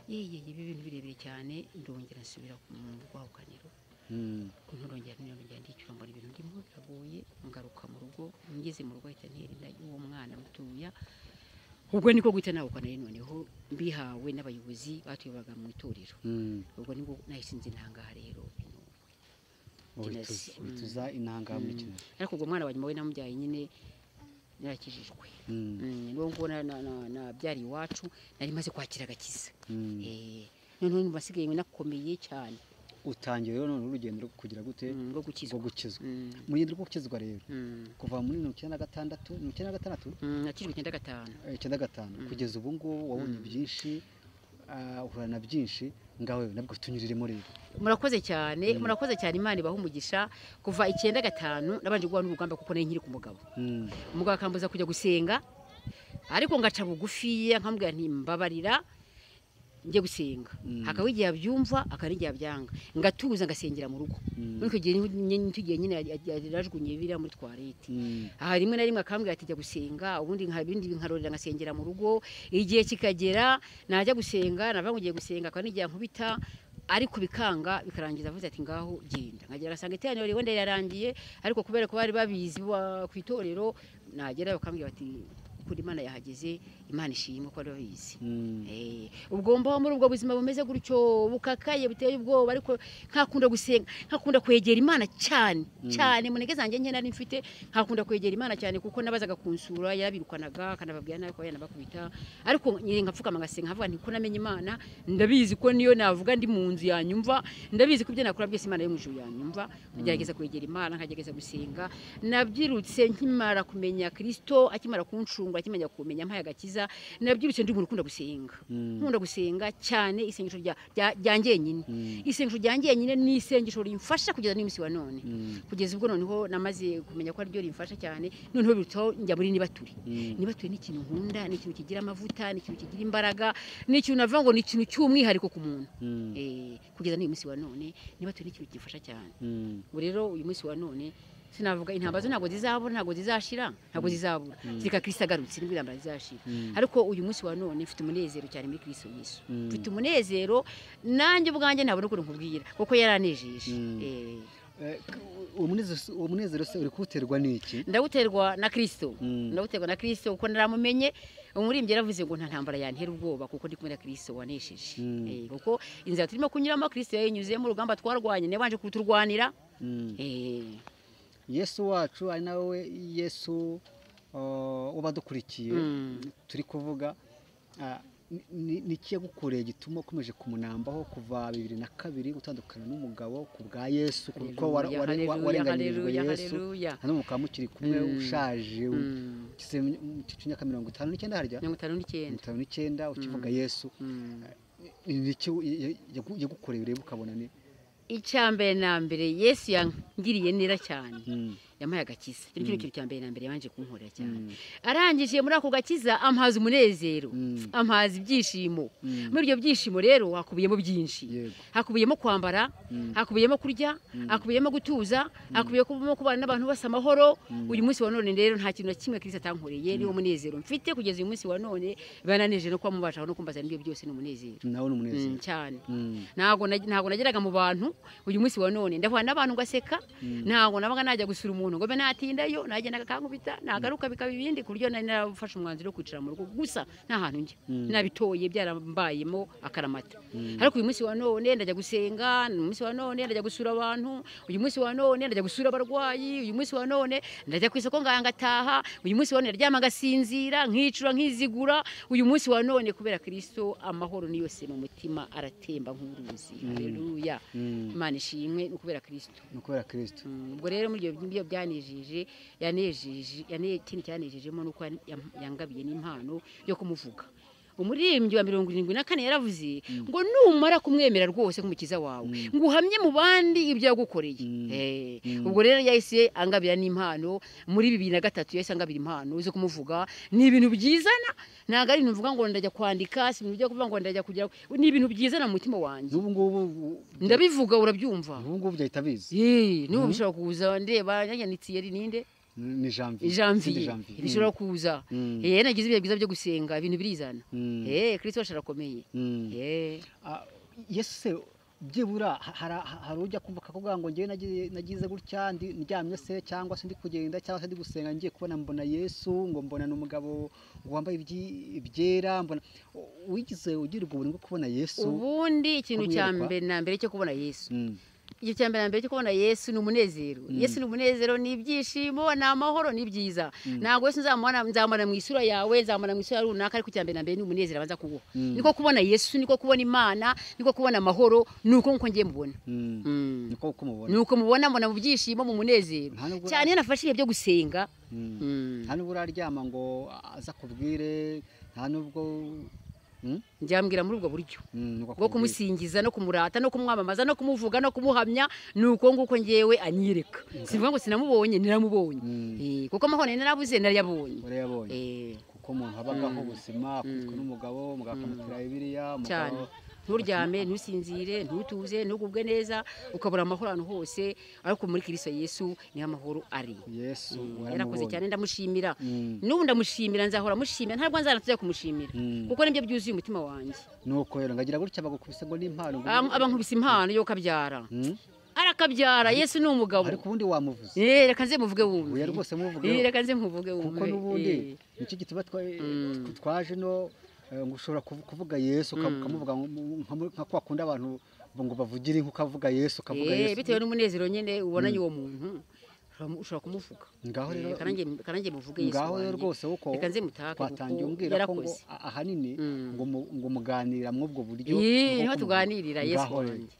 [SPEAKER 3] yeye ibi bintu birebire cyane ndongera nsubira mu rwahukaniro
[SPEAKER 2] Mm.
[SPEAKER 3] nturongera nturongera ndicyura mbona ibintu ndimo biragoye ngaruka mu rugo ngeze mu rugo ahita nterinda uwo mwana mutoya ubwo niko guhita nawukanira noneho mbihawe n'abayobozi batuyoboraga mu itorero
[SPEAKER 2] Mm.
[SPEAKER 3] ubwo nibwo nahise nzi ntangaha rero bintu
[SPEAKER 2] Wituza- wituza intanga muri kino
[SPEAKER 3] ariko ubwo mwana wa nyuma we namubyaye nyine yarakijijwe
[SPEAKER 2] Mm.
[SPEAKER 3] Mm, niwo ngo na- na- na- nabyariye iwacu nari maze kwakira agakiza
[SPEAKER 2] Mm.
[SPEAKER 3] Eh, noneho nyuma asigaye nakomeye cyane
[SPEAKER 2] utangiye rero none urugendo rwo kugira gute
[SPEAKER 3] mm, rwo
[SPEAKER 2] rwo
[SPEAKER 3] gukizwa
[SPEAKER 2] gukizwa
[SPEAKER 3] Mm,
[SPEAKER 2] mu rugendo rwo gukizwa rero
[SPEAKER 3] mm,
[SPEAKER 2] kuva muri mirongo icyenda na gatandatu mirongo icyenda na gatandatu
[SPEAKER 3] mm, nakijijwe icyenda gatanu
[SPEAKER 2] eh, icyenda na gatanu kugeza ubu ngubu wabonye byinshi ah, uhura na byinshi ngawe nabwo tunyuriremo rero
[SPEAKER 3] murakoze cyane murakoze cyane imana ibaha umugisha kuva icyenda gatanu nabanje guhura n'urugamba kuko nari nkiri ku mugabo
[SPEAKER 2] Mm.
[SPEAKER 3] umugabo akambuza kujya gusenga ariko ngaca bugufiya nkamubwira nti mbabarira njye gusenga
[SPEAKER 2] Mm.
[SPEAKER 3] hakaba igihe abyumva akaba n'igihe abyanga ngatuza ngasengera mu rugo
[SPEAKER 2] Mm.
[SPEAKER 3] muri icyo gihe niho nye- nicyo gihe nyine yari- yari- yarajugunye biriya muri twarete
[SPEAKER 2] Mm.
[SPEAKER 3] aha rimwe na rimwe akambwira ati jya gusenga ubundi nka bindi nkarorera ngasengera mu rugo igihe kikagera najya gusenga nava ugiye gusenga akaba n'igihe ankubita ariko bikanga bikarangiza avuze ati ngaho genda nkagera ngasanga iteraniro riwe ndirarangiye ariko kubera ko bari babizi ba- ku itorero nagera bakambwira bati kuri imana yahageze imana ishimwe ko bari babizi
[SPEAKER 2] Mm.
[SPEAKER 3] Eh, ubwo mbaho muri ubwo buzima bumeze gutyo bukakaye buteye ubwoba ariko nkakunda gusenga nkakunda kwegera imana cyane cyane munege zanjye nke nari mfite nkakunda kwegera imana cyane kuko nabazaga kunsura yarabirukanaga akanababwira nabi ko yanabakubita ariko nyine nkapfukama ngasenga nkavuga nti ko namenye imana ndabizi ko niyo navuga ndi mu nzu yanyumva ndabizi ko ibyo nakora byose imana yo mu ijuru yanyumva ngerageza kwegera imana nkagerageza gusenga nabyirutse nkimara kumenya kristo akimara kuncungura akimenya kumenya mpaye agakiza neza nabyirutse ndi umuntu ukunda gusenga
[SPEAKER 2] Mm.
[SPEAKER 3] nkunda gusenga cyane isengesho rya rya- rya njyenyine isengesho rya njyenyine ni isengesho rimfasha kugeza n'iminsi wa none
[SPEAKER 2] Mm.
[SPEAKER 3] kugeza ubwo noneho namaze kumenya ko ariryo rimfasha cyane noneho birutaho njya muri nibature
[SPEAKER 2] Mm.
[SPEAKER 3] nibature ni ikintu nkunda ni ikintu kigira amavuta ni ikintu kigira imbaraga ni ikintu navuga ngo ni ikintu cy'umwihariko ku muntu
[SPEAKER 2] Mm.
[SPEAKER 3] Eh, kugeza n'uyu munsi wa none nibature ni ikintu gifasha cyane
[SPEAKER 2] Mm.
[SPEAKER 3] ubu rero uyu munsi wa none sinavuga intambara zo ntabwo zizabura ntabwo zizashira ntabwo zizabura zireka kirisi agarutse nibwo intambara zizashira
[SPEAKER 2] Mm.
[SPEAKER 3] ariko uyu munsi wa none mfite umunezero cyane muri kirisi yesu
[SPEAKER 2] Mm.
[SPEAKER 3] mfite umunezero nanjye ubwanjye ntabona ukuntu nkubwira kuko yaranejeje
[SPEAKER 2] Mm.
[SPEAKER 3] Eh,
[SPEAKER 2] Eh, k- uwo munezero- uwo munezero se uri kuwuterwa n'iki
[SPEAKER 3] ndawuterwa na kirisito
[SPEAKER 2] Mm.
[SPEAKER 3] ndawuterwa na kirisito kuko naramumenye umuririmbyi yaravuze ngo nta ntambara yantera ubwoba kuko ndi kumwe na kirisito wanesheje
[SPEAKER 2] Mm.
[SPEAKER 3] Eh, kuko inzira turimo kunyuramo kirisito yayinyuzemo urugamba twarwanye nabanje kuturwanira
[SPEAKER 2] Mm.
[SPEAKER 3] Eh,
[SPEAKER 2] yesu wacu ari nawe yesu uh, ubadukurikiye
[SPEAKER 3] Mm.
[SPEAKER 2] turi kuvuga ah, ni- ni- ni ikiyagukoreye gituma ukomeje kumunambaho kuva bibiri na kabiri gutandukana n'umugabo ku bwa yesu kuko
[SPEAKER 3] Haleluya,
[SPEAKER 2] ware- ware- wa-
[SPEAKER 3] haleluya,
[SPEAKER 2] warenganyirijwe
[SPEAKER 3] haleluya,
[SPEAKER 2] yesu
[SPEAKER 3] haleluya.
[SPEAKER 2] hano mukaba mukiri kumwe
[SPEAKER 3] Mm.
[SPEAKER 2] ushaje
[SPEAKER 3] Mm.
[SPEAKER 2] ukize mu cyiciro cy'imyaka mirongo itanu n'icyenda harya
[SPEAKER 3] mirongo itanu
[SPEAKER 2] mirongo
[SPEAKER 3] n'icyenda
[SPEAKER 2] itanu n'icyenda ukivuga yesu
[SPEAKER 3] Mm.
[SPEAKER 2] ni iki yagukoreye urebe ukabona ni
[SPEAKER 3] icya mbere na mbere yesu yangiriye neza cyane
[SPEAKER 2] Mm,
[SPEAKER 3] yampaye agakiza icyo ni cyo kintu cya mbere na mbere yabanje kunkorera cyane
[SPEAKER 2] Mm.
[SPEAKER 3] arangije muri ako gakiza ampaza umunezero
[SPEAKER 2] Mm.
[SPEAKER 3] ampaza ibyishimo
[SPEAKER 2] Mm.
[SPEAKER 3] muri ibyo byishimo rero hakubiyemo byinshi
[SPEAKER 2] Yego.
[SPEAKER 3] hakubiyemo kwambara
[SPEAKER 2] Mm.
[SPEAKER 3] hakubiyemo kurya hakubiyemo gutuza hakubiyemo kubana n'abantu bose amahoro uyu munsi wa none rero nta kintu na kimwe kirisi atankoreye niwo munezero mfite kugeza uyu munsi wa none bananeje no kuba mubashaho no kumbaza n'ibyo byose ni umunezero
[SPEAKER 2] nawe ni
[SPEAKER 3] Mm,
[SPEAKER 2] umunezero
[SPEAKER 3] cyane
[SPEAKER 2] Mm.
[SPEAKER 3] ntabwo nag- ntabwo nageraga mu bantu uyu munsi wa none ndahura n'abantu ngaseka ntabwo nabaga najya gusura umuntu ngo mbe natindayo nagendaga akankubita nagaruka bikaba ibindi ku buryo nari narafashe umwanzuro wo kwicara mu rugo gusa nta hantu njya nabitoye byarambayemo akaramata ariko uyu munsi wa none ndajya gusenga uyu munsi wa none ndajya gusura abantu uyu munsi wa none ndajya gusura abarwayi uyu munsi wa none ndajya ku isoko ngaya ngataha uyu munsi wa none ndaryama ngasinzira nkicura nkizigura uyu munsi wa none kubera kirisito amahoro ni yose mu mutima aratemba nk'uruzi haleluya
[SPEAKER 2] Mm.
[SPEAKER 3] imana ishimwe ni ukubera kirisito
[SPEAKER 2] ni ukubera kirisito
[SPEAKER 3] Mm, ubwo rero muri ibyo byo byanejeje yanejeje yane- ikindi cyanejejemo ni uko yan- yam- yangabiye n'impano yo kumuvuga umuririmbyi wa mirongo irindwi na kane yaravuze ngo numara kumwemera rwose nk'umukiza wawe ngo uhamye mu bandi ibyo yagukoreye Eh, ubwo rero yahise angabira n'impano muri bibiri na gatatu yahise angabira impano zo kumuvuga ni ibintu byizana ntabwo ari ibintu mvuga ngo ndajya kwandika si ibintu byo kuvuga ngo ndajya kugera ni ibintu byizana mu mutima wanjye
[SPEAKER 2] n'ubu ngubu u-
[SPEAKER 3] ndabivuga urabyumva
[SPEAKER 2] ubu ngubu byahita bizi
[SPEAKER 3] Yee, n'ubu bishobora kuza ndeba yanyanitse ari ninde
[SPEAKER 2] ni janvier Ni
[SPEAKER 3] janvier
[SPEAKER 2] janvier.
[SPEAKER 3] bishobora kuza
[SPEAKER 2] Mm.
[SPEAKER 3] eh nagize ibihe byiza byo gusenga ibintu birizana
[SPEAKER 2] Mm.
[SPEAKER 3] eh kristo wacu arakomeye
[SPEAKER 2] Mm.
[SPEAKER 3] eh
[SPEAKER 2] Ah, yesu se byibura ha- hari- hari ujya kumva akavuga ngo njyewe nagize- nagize gutya ndi- ndyamye se cyangwa se ndi kugenda cyangwa se ndi gusenga ngiye kubona mbona yesu ngo mbona ni umugabo wambaye ibyi- ibyera mbona U- wigeze ugirirwa ubuntu bwo kubona yesu
[SPEAKER 3] ubundi ikintu cya
[SPEAKER 2] kumwereka.
[SPEAKER 3] mbere na mbere cyo kubona yesu
[SPEAKER 2] Mm.
[SPEAKER 3] igihe cya mbere na mbere cyo kubona yesu ni umunezero yesu ni umunezero ni ibyishimo ni amahoro ni byiza ntabwo yesu nzamubona nzamubona mu isura yawe nzamubona mu isura runaka ariko icya mbere na mbere ni umunezero abanza kuguha niko kubona yesu niko kubona imana niko kubona amahoro ni uko nk'uko ngiye mubona
[SPEAKER 2] Mm.
[SPEAKER 3] Mm.
[SPEAKER 2] niko uko mubona
[SPEAKER 3] nuko mubona mbona mu byishimo mu munezero
[SPEAKER 2] Nta nubwo-
[SPEAKER 3] cyane iyo nafashe ibihe byo gusenga
[SPEAKER 2] Mm.
[SPEAKER 3] Mm.
[SPEAKER 2] nta nubwo uraryama ngo aza akubwire nta nubwo Mm?
[SPEAKER 3] njyambwira muri ubwo buryo
[SPEAKER 2] Mm, nubwo
[SPEAKER 3] bwo
[SPEAKER 2] akubwire.
[SPEAKER 3] kumusingiza no kumurata no kumwamamaza no kumuvuga no kumuhamya ni uko nguko ngewe anyereka sivuga ngo sinamubonye niramubonye
[SPEAKER 2] Mm.
[SPEAKER 3] Eh, kuko amahoro narabuze narayabonye
[SPEAKER 2] Uriya yabonye
[SPEAKER 3] Eh,
[SPEAKER 2] kuko umuntu abagaho ubuzima akubitwa n'umugabo umugabo akamutera bibiliya
[SPEAKER 3] cyane
[SPEAKER 2] umugabo
[SPEAKER 3] nturyame ntusinzire ntutuze ntugubwe neza ukabura amahoro ahantu hose ariko muri kirisito yesu niho amahoro ari
[SPEAKER 2] yesu
[SPEAKER 3] yarakoze cyane
[SPEAKER 2] waramubonye
[SPEAKER 3] ndamushimira
[SPEAKER 2] Mm.
[SPEAKER 3] n'ubu ndamushimira nzahora mushimira ntabwo nzanatujya kumushimira
[SPEAKER 2] Mm.
[SPEAKER 3] kuko nibyo byuzuye umutima wanjye
[SPEAKER 2] nuko rero ngagira gutya bagukubise ngo n'impano ngo-
[SPEAKER 3] Aba- abankubise impano yo kabyara
[SPEAKER 2] Mm?
[SPEAKER 3] arakabyara yesu ni umugabo
[SPEAKER 2] ariko ubundi wamuvuze
[SPEAKER 3] Eh, reka nze muvuge
[SPEAKER 2] oya
[SPEAKER 3] wumve
[SPEAKER 2] rwose muvuge
[SPEAKER 3] Eh, reka nze muvuge
[SPEAKER 2] kuko
[SPEAKER 3] wumve
[SPEAKER 2] n'ubundi
[SPEAKER 3] Eh,
[SPEAKER 2] nicyo gituma twa- twaje no eh, ngo ushobora kuvu- kuvuga yesu uka- ukamuvuga nko mu- nka muri- nka kwa kundi abantu ngo bavugire nk'ukavuga yesu ukavuga
[SPEAKER 3] eh,
[SPEAKER 2] yesu
[SPEAKER 3] bitewe n'umunezero nyine ubonanye uwo muntu ushobora- ushobora kumuvuga
[SPEAKER 2] ngaho
[SPEAKER 3] Eh,
[SPEAKER 2] rero
[SPEAKER 3] reka nanjye- reka nanjye muvuge yesu
[SPEAKER 2] ngaho rero
[SPEAKER 3] wanjye.
[SPEAKER 2] rwose kuko
[SPEAKER 3] reka nze mutake
[SPEAKER 2] twatangiye
[SPEAKER 3] kuko
[SPEAKER 2] umbwira ko ngo
[SPEAKER 3] yarakoze
[SPEAKER 2] a- ahanini
[SPEAKER 3] Mm.
[SPEAKER 2] ngo mu- ngo muganira muri ubwo buryo
[SPEAKER 3] Eh,
[SPEAKER 2] ni
[SPEAKER 3] niho
[SPEAKER 2] uko
[SPEAKER 3] tuganirira yesu
[SPEAKER 2] Ngaho rero.
[SPEAKER 3] wanjye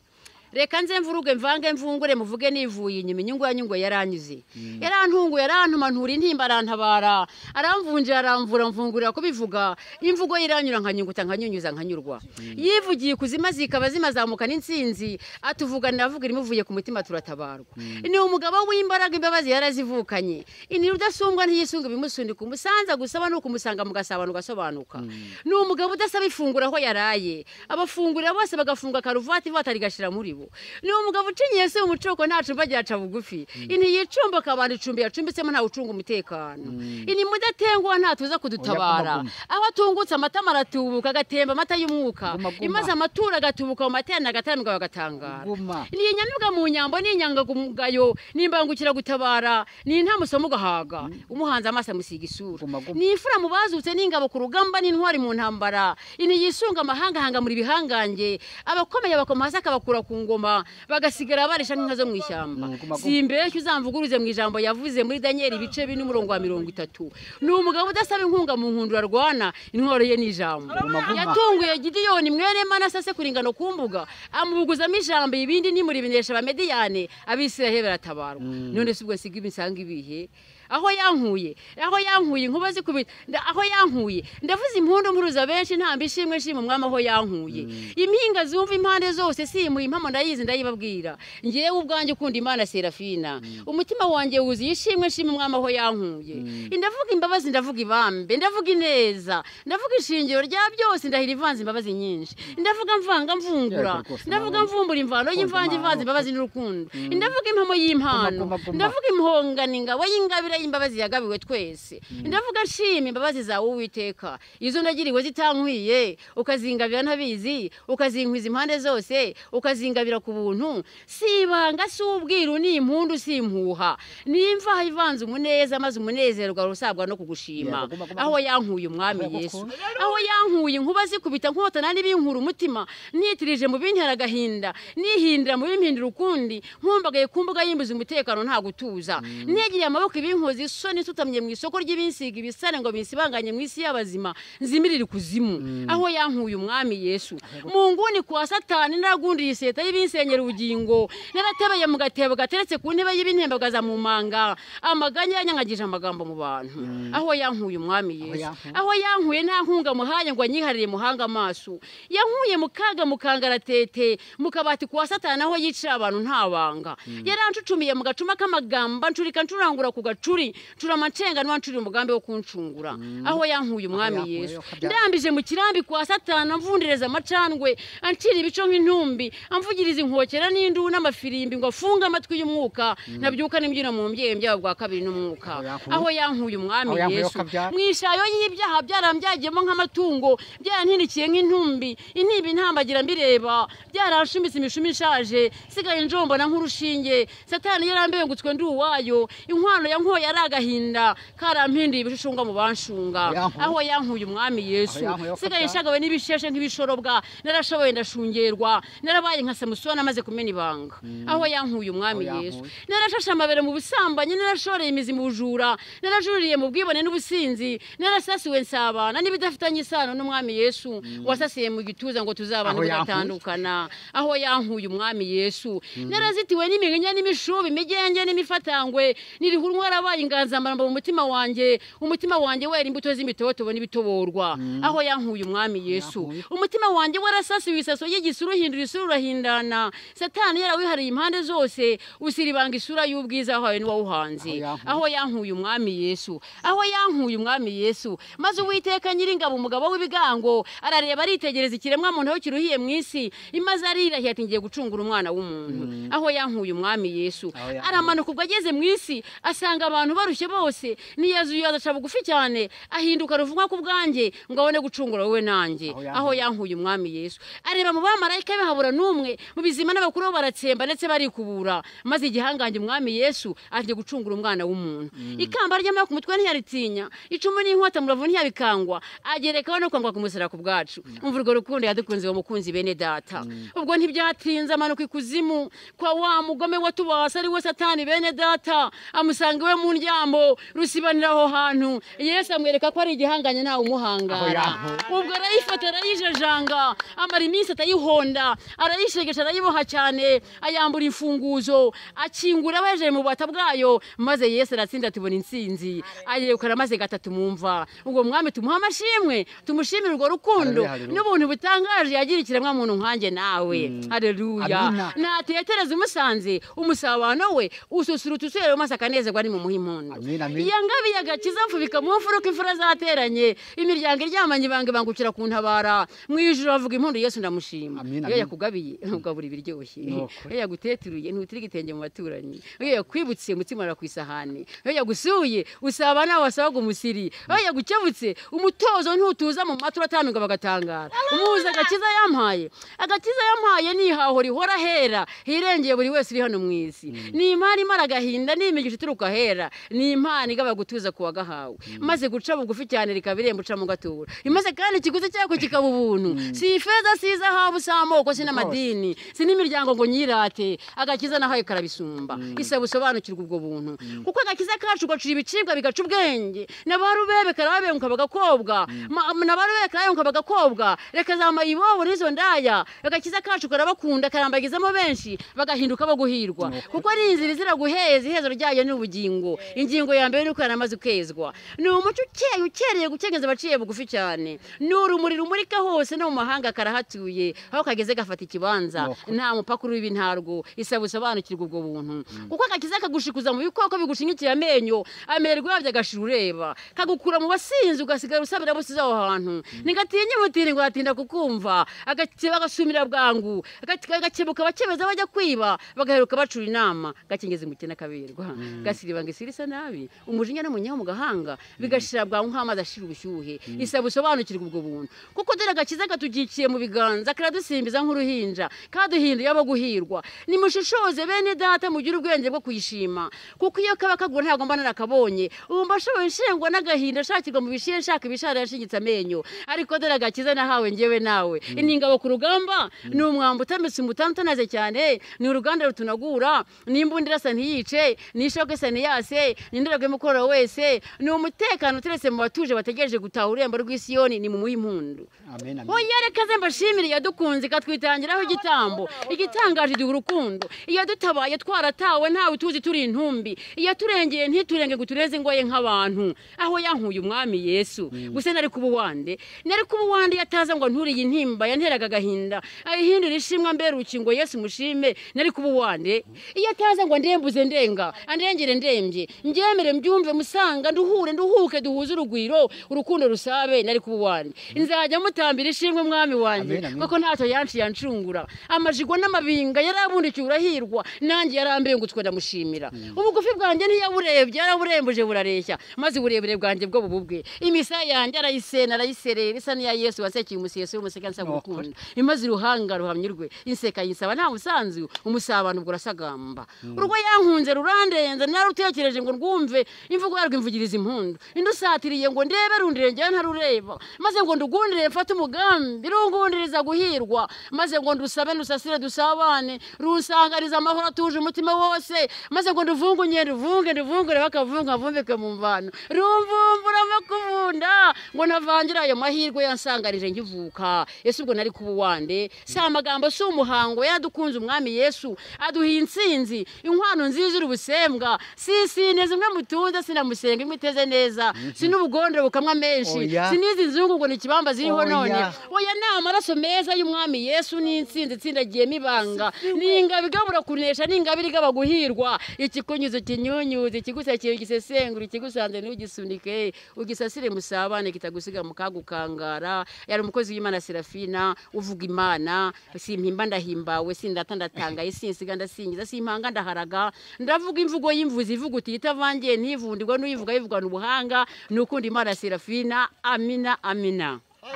[SPEAKER 3] reka nze mvuruge mvange mvungure muvuge nivuye inyuma inyungu yanyungu yaranyuze yarantunguye yarantumanura intimba arantabara aramvunjira aramvura mvungurira kubivuga imvugo ye iranyura nkanyunguta nkanyunyuza nkanyurwa yivugiye kuzima zikaba zimazamuka n'insinzi atuvuganira avuga irimuvuye ku mutima turatabarwa ni umugabo w'imbaraga imbabazi yarazivukanye inira udasumbwa ntiyisunga ibimusundika umusanza gusaba ni ukumusanga mugasabana ugasobanuka ni umugabo udasaba ifunguro aho yaraye abafungurira bose bagafunga karuvati ivata rigashira muri bo ni umugabo ucinyiye se umucoko nta cumba ryaca bugufi ini yicumba akabana icumbi yacumbitsemo ntawe ucunga umutekano ini mudatengwa ntatuza kudutabara aho atungutse amatama aratubuka agatemba amata y'umwuka
[SPEAKER 2] Guma, guma.
[SPEAKER 3] imaze amatura agatubuka mu materana agataramika bagatangara
[SPEAKER 2] guma
[SPEAKER 3] ni inyamibwa mu nyambo ni inyangamugayo ni imbangukiragutabara ni intamusomo ugahaga umuhanze amaso amusiga isura
[SPEAKER 2] Guma, guma.
[SPEAKER 3] ni imfura mu bazutse n'ingabo ku rugamba n'intwari mu ntambara ini yisunga amahanga ahangamura ibihangange abakomeye abakoma hasi akabakura ku ngoma bagasigara barisha nk'inka zo mu ishyamba
[SPEAKER 2] Mm, guma, guma.
[SPEAKER 3] simbeshya uzamvuguruze mu ijambo yavuze muri daniyeli ibice bine umurongo wa mirongo itatu ni umugabo udasaba inkunga mu nkundura arwana intwaro ye ni ijambo
[SPEAKER 2] Guma, guma.
[SPEAKER 3] yatunguye gidiyoni mwene manase se kuringano ku mbuga amubuguzamo ijambo ibindi nimuribinesha abamediyane abisiraheli baratabarwa none si ubwo siga imisanga ibihe aho yankuye aho yankuye inkuba zikubita nda- aho yankuye ndavuze impundu mpuruza benshi ntamba ishimwe nshima umwami aho yankuye impinga zumva impande zose simuye impamo ndayizi ndayibabwira ngewe ubwanjye ukunda imana serafina umutima wanjye wuzuye ishimwe nshima umwami aho yankuye ndavuga imbabazi ndavuga ibambe ndavuga ineza ndavuga ishingiro rya byose ndahira ivanze imbabazi nyinshi ndavuga mvanga mvungura
[SPEAKER 2] Yeah, rwose,
[SPEAKER 3] ndavuga
[SPEAKER 2] mama.
[SPEAKER 3] mvumbura imvano y'imvange ivanze imbabazi n'urukundo ndavuga impamo y'impano
[SPEAKER 2] Guma, guma, guma.
[SPEAKER 3] ndavuga impongana ingabo y'ingabire y'imbabazi yagabiwe twese ndavuga nshima imbabazi zawe uwiteka izo nagiriwe zitankwiye ukazingabira ntabizi ukazinkwiza impande zose ukazingabira ku buntu si ibanga si ubwiru ni impundu si impuha ni imvaho ivanze umuneza maze umunezero ugahora usabwa no
[SPEAKER 2] Yeah,
[SPEAKER 3] kugushima
[SPEAKER 2] guma, guma,
[SPEAKER 3] aho yankuye umwami
[SPEAKER 2] Aho
[SPEAKER 3] yesu
[SPEAKER 2] yagukuye?
[SPEAKER 3] aho yankuye inkuba zikubita nkotana n'ibinkura umutima nitirije mu bintera agahinda nihindira mu bimpindira ukundi nkumbagaye ku mbuga y'imbuzi umutekano nta gutuza negeye amaboko ibinkozi isoni nsutamye mu isoko ry'ibinsiga ibisare ngo binsibanganye mu isi y'abazima nzimirire ikuzimu aho yankuye umwami yesu mu nguni kwa satani naragundiriye iseta y'ibinsenyera ubugingo naratebeye mu gatebo gateretse ku ntebe y'ibintembagaza mu manga amaganya yanyangagije amagambo mu bantu aho yankuye umwami yesu
[SPEAKER 2] yankuye.
[SPEAKER 3] aho yankuye nta nkunga muhaye ngo anyiharire muhanga amaso yankuye mu kaga mu kangaratete mu kabati kwa satani aho yicira abantu nta banga yarancucumiye mu gacuma k'amagamba ncurika ncurangura ku gacuri ncurama ncenganwa ncurira umugambi wo kuncungura aho yankuye umwami
[SPEAKER 2] yankuye,
[SPEAKER 3] yesu
[SPEAKER 2] akabya-
[SPEAKER 3] ndambije mu kirambi kwa satani amvundereza amacandwe ancira ibico nk'intumbi amvugiriza inkokera n'indu n'amafirimbi ngo afunge amatwi y'umwuka nabyuka n'imbyino mu mbyeyi byabo bwa kabiri n'umwuka
[SPEAKER 2] Aho yankuye-
[SPEAKER 3] aho yankuye umwami
[SPEAKER 2] Aho yankuye
[SPEAKER 3] yesu
[SPEAKER 2] akabyara.
[SPEAKER 3] mu ishayo y'ibyaha byarambyagiyemo nk'amatungo byarantinikiye nk'intumbi intimba intambagira mbireba byaranshumitse imishumi ishaje sigaye njombona nk'urushinge satani yarambengutswe ndi uwayo inkwano yankoye ari agahinda karampinduye ibishushunga mu banshunga
[SPEAKER 2] Yankuye.
[SPEAKER 3] aho yankuye umwami yesu
[SPEAKER 2] Aho yankuye
[SPEAKER 3] sigaye
[SPEAKER 2] akabyara.
[SPEAKER 3] nshagawe n'ibisheshe nk'ibishorobwa narashoboye ndashungerwa narabaye nka samusoni amaze kumena ibanga aho yankuye umwami
[SPEAKER 2] Aho
[SPEAKER 3] yesu
[SPEAKER 2] yankuye.
[SPEAKER 3] narashashe amabere mu busambanyi narashoreye imizi mu bujura narajuririye mu bwibone n'ubusinzi narasasiwe nsabana n'ibidafitanye isano n'umwami yesu wasasiye mu gituza ngo tuzabana
[SPEAKER 2] Aho yankuye.
[SPEAKER 3] tugatandukana aho yankuye umwami yesu narazitiwe n'imihinya n'imishubi imigenge n'imifatangwe n'irihuru warabaye inganzamaramba mu mutima wanjye umutima wanjye wera imbuto z'imitotobo n'ibitoborwa aho yankuye umwami yesu
[SPEAKER 2] Yankuye.
[SPEAKER 3] umutima wanjye warasasiwe isaso y'igisura uhindura isura urahindana satani yarawihariye impande zose usiribanga isura y'ubwiza wahawe n'uwawuhanze
[SPEAKER 2] Aho yankuye.
[SPEAKER 3] aho yankuye umwami yesu aho yankuye umwami yesu maze uwiteka nyiringabo umugabo w'ibigango arareba aritegereza ikiremwa muntu aho kiruhiye mu isi imaze arirahiye ati ngiye gucungura umwana w'umuntu aho yankuye umwami yesu
[SPEAKER 2] Aho yankuye.
[SPEAKER 3] aramanuka ubwo ageze mu isi asanga abantu barushye bose niyazuye agaca bugufi cyane ahinduka ruvugwa ku bwanjye ngo abone gucungura wowe nanjye
[SPEAKER 2] Aho yankuye.
[SPEAKER 3] aho yankuye umwami yesu areba mu bamarayika be habura n'umwe mu bizima n'abakuru bo baratsemba ndetse barikubura maze igihangange umwami yesu agiye gucungura umwana w'umuntu ikamba ry'amara ku mutwe ntiyaritinya icumu n'inkota muravu ntiyabikangwa agerekaho no kwangwa kumusara ku bwacu umva urwo rukundo yadukunze uwo mukunzi bene data ubwo ntibyatinze amanuka ikuzimu kwa wa mugome watubase ari we satani bene data amusanga iwe mu ndyambo rusibanira aho hantu yesu amwereka ko ari igihanganye ntawe umuhangara
[SPEAKER 2] yankuye.
[SPEAKER 3] ubwo arayifata arayijajanga amara iminsi atayihonda arayishegesha imigisha arayiboha cyane ayambura imfunguzo akingura abajeje mu bubata bwayo maze yesu aratsinda tubona intsinzi ayegukana maze gatatu mwumva ubwo mwami tumuha amashimwe tumushimire urwo rukundo
[SPEAKER 2] Haleluya.
[SPEAKER 3] n'ubuntu butangaje yagira ikiremwamuntu nkanjye nawe hareruya
[SPEAKER 2] Amina.
[SPEAKER 3] natetereza umusanze umusabano we ususurutsa usurerewe maze akanezerwa ni mu muha impundu
[SPEAKER 2] Amina, amina.
[SPEAKER 3] iya ngabi yagakiza mfubika mu mfuruka imfura zateranye imiryango iryamanye ibanga ibangukira ku ntabara mu ijuru bavuga impundu yesu ndamushima iyo
[SPEAKER 2] Amina, amina.
[SPEAKER 3] yakugabiye ntugabura ibiryoshye
[SPEAKER 2] Ni ukuri.
[SPEAKER 3] iyo yaguteteruye ntutira igitenge mu baturanyi iyo yakwibutsiye umutima ura ku isahani iyo yagusuye usaba nawe wasabaga umusiri iyo yagukebutse umutozo ntutuza mu matwi uratamiga bagatangara umuzi agakiza yampaye agakiza yampaye ni ihaho rihora hera hirengeye buri wese uri hano mu isi ni imari imara agahinda ni imigisha ituruka hera ni impano igaba gutuza ku wagahawe maze guca bugufi cyane rikaba irembo ucamo gatubura imaze kandi ikiguzi cyako kikaba ubuntu si ifeza si izahabu si amoko si n'amadini si n'imiryango ngo nyirate agakiza nahaye karabisumba isaba usobanukirwa ubwo buntu kuko agakiza kacu gacura ibicibwa bigaca ubwenge nabarubebe karababenguka bagakobwa Ma- nabarubebe karabenguka bagakobwa reka zambaye ibobo n'izo ndaya agakiza kacu karabakunda karambagizamo benshi bagahinduka bo guhirwa kuko ni inzira izira guheza ihezo ryayo ni ubugingo ingingo ya mbere ni uko yaramaze ukezwa ni umuco ukeye ukereye gukegeza abaciye bugufi cyane ni urumuri rumurika hose no mu mahanga karahatuye aho kageze gafata ikibanza nta mupaka uribi ntarwo isaba usobanukirwa ubwo buntu kuko agakiza kagushikuza mu bikoko bigushingikira amenyo amerwa yabyo agashira ureba kagukura mu basinzi ugasigara usabira busize aho hantu ntigatinya umutiri ngo yatinda kukumva agakeba agashumira bwangu agake- agakebuka abakebeza bajya kwiba bagaheruka bacura inama gakingeza umukene akaberwa gasiriba ngo isiri isa nabi umujinya n'umunyaho mu gahanga bigashira bwangu nk'amazi ashira ubushyuhe isaba usobanukirwa ubwo buntu kuko dore agakiza katugikiye mu biganza karadusimbiza nk'uruhinja kaduhinduye abo guhirwa nimushishoze bene data mugire ubwenge bwo kuyishima kuko iyo kaba kagura ntabwo mba narakabonye ubu mba ashoboye nshengwa n'agahinda nshakirwa mu bishiye nshaka ibishara yashingitse amenyo ariko dore agakiza nahawe ngewe nawe ni ingabo ku rugamba ni umwambi utambitse umutamu utanaze cyane ni uruganda rutunagura ni imbunda irasa ntiyice ni ishoke isa ntiyase ni indorerwamo imukoro wese ni umutekano uteretse mu batuje bategereje gutaha ururembo rw'isiyoni ni mu muhe impundu
[SPEAKER 2] Amen, amen.
[SPEAKER 3] Uyerekaze mbashimire yadukunze ikatwitangiraho igitambo igitangaje iduha urukundo iyadutabaye twaratawe ntawe tuzi turi intumbi iyaturengeye ntiturenge ngo utureze ingoye nk'abantu aho yankuye umwami yesu gusa nari kuba uwande nari kuba uwande yataza ngo nturiye intimba yanteraga agahinda ayihindura ishimwa mbere urukingo yesu mushime nari kuba uwande iyo ataza ngo ndembuze ndenga andengere ndembye mbyemere mbyumve musanga nduhure nduhuke duhuze urugwiro urukundo rusabe nari kuba uwande nzajya mutambira ishimwe mwami wanjye
[SPEAKER 2] Amen, amen.
[SPEAKER 3] kuko ntacyo yanciye yancungura amajigo n'amabinga yarabundikiye urahirwa nanjye yarambiye ngo utwe ndamushimira ubugufi bwanjye ntiyaburebye yaraburembuje burareshya maze uburebure bwanjye bwo bububwe imisaya yanjye arayisena arayiserera isa n'iya yesu wasekiye umuseso w'umuseka nsaba
[SPEAKER 2] Ni
[SPEAKER 3] urukundo imaze uruhanga ruhamyirwe inseka yinsaba nta musanzu umusabano ubwo urasagamba urwo yankunze rurandenze narutekereje ngo rwumve imvugo yarwo imvugiriza impundu indusatiriye ngo ndebe rundire njyewe ntarureba maze ngo ndugundire mfate umugambi rungundiriza guhirwa maze ngo ndusabe ndusasire dusabane rusangariza amahoro atuje umutima wose maze ngo nduvungunye nduvunge nduvungure bakavunga mvumbike mu mvano rumvumbura makubunda ngo ntavangira ayo mahirwe yansangarije nkivuka ese ubwo nari kuba uwande si amagambo si umuhango yadukunze umwami yesu aduha intsinzi inkwano nziza iri ubusembwa si isine zimwe mutunze sinamusenga imwe iteze neza si n'ubugondero bukamwa menshi
[SPEAKER 2] Oya.
[SPEAKER 3] si n'izi nzungu ngo ni ikibamba ziriho
[SPEAKER 2] Oya.
[SPEAKER 3] none oya ni amaraso meza y'umwami yesu n'intsinzi itsindagiyemo ibanga ni ingabo igabura kunesha ni ingabire igaba guhirwa ikikunyuze kinyunyuze ikigusakiye ugisesengura ikigusanze ntugisunike ugisasire musabane kitagusiga mu kaga ukangara yari umukozi w'imana serafina uvuga imana simpimba ndahimbawe sindata ndatangaye sinsiga ndasingiza simpanga ndaharaga ndavuga imvugo y'imvuzi ivuga uti itavangiye ntivundirwa n'uyivuga yivugana ubuhanga ni ukunda imana serafina amina amina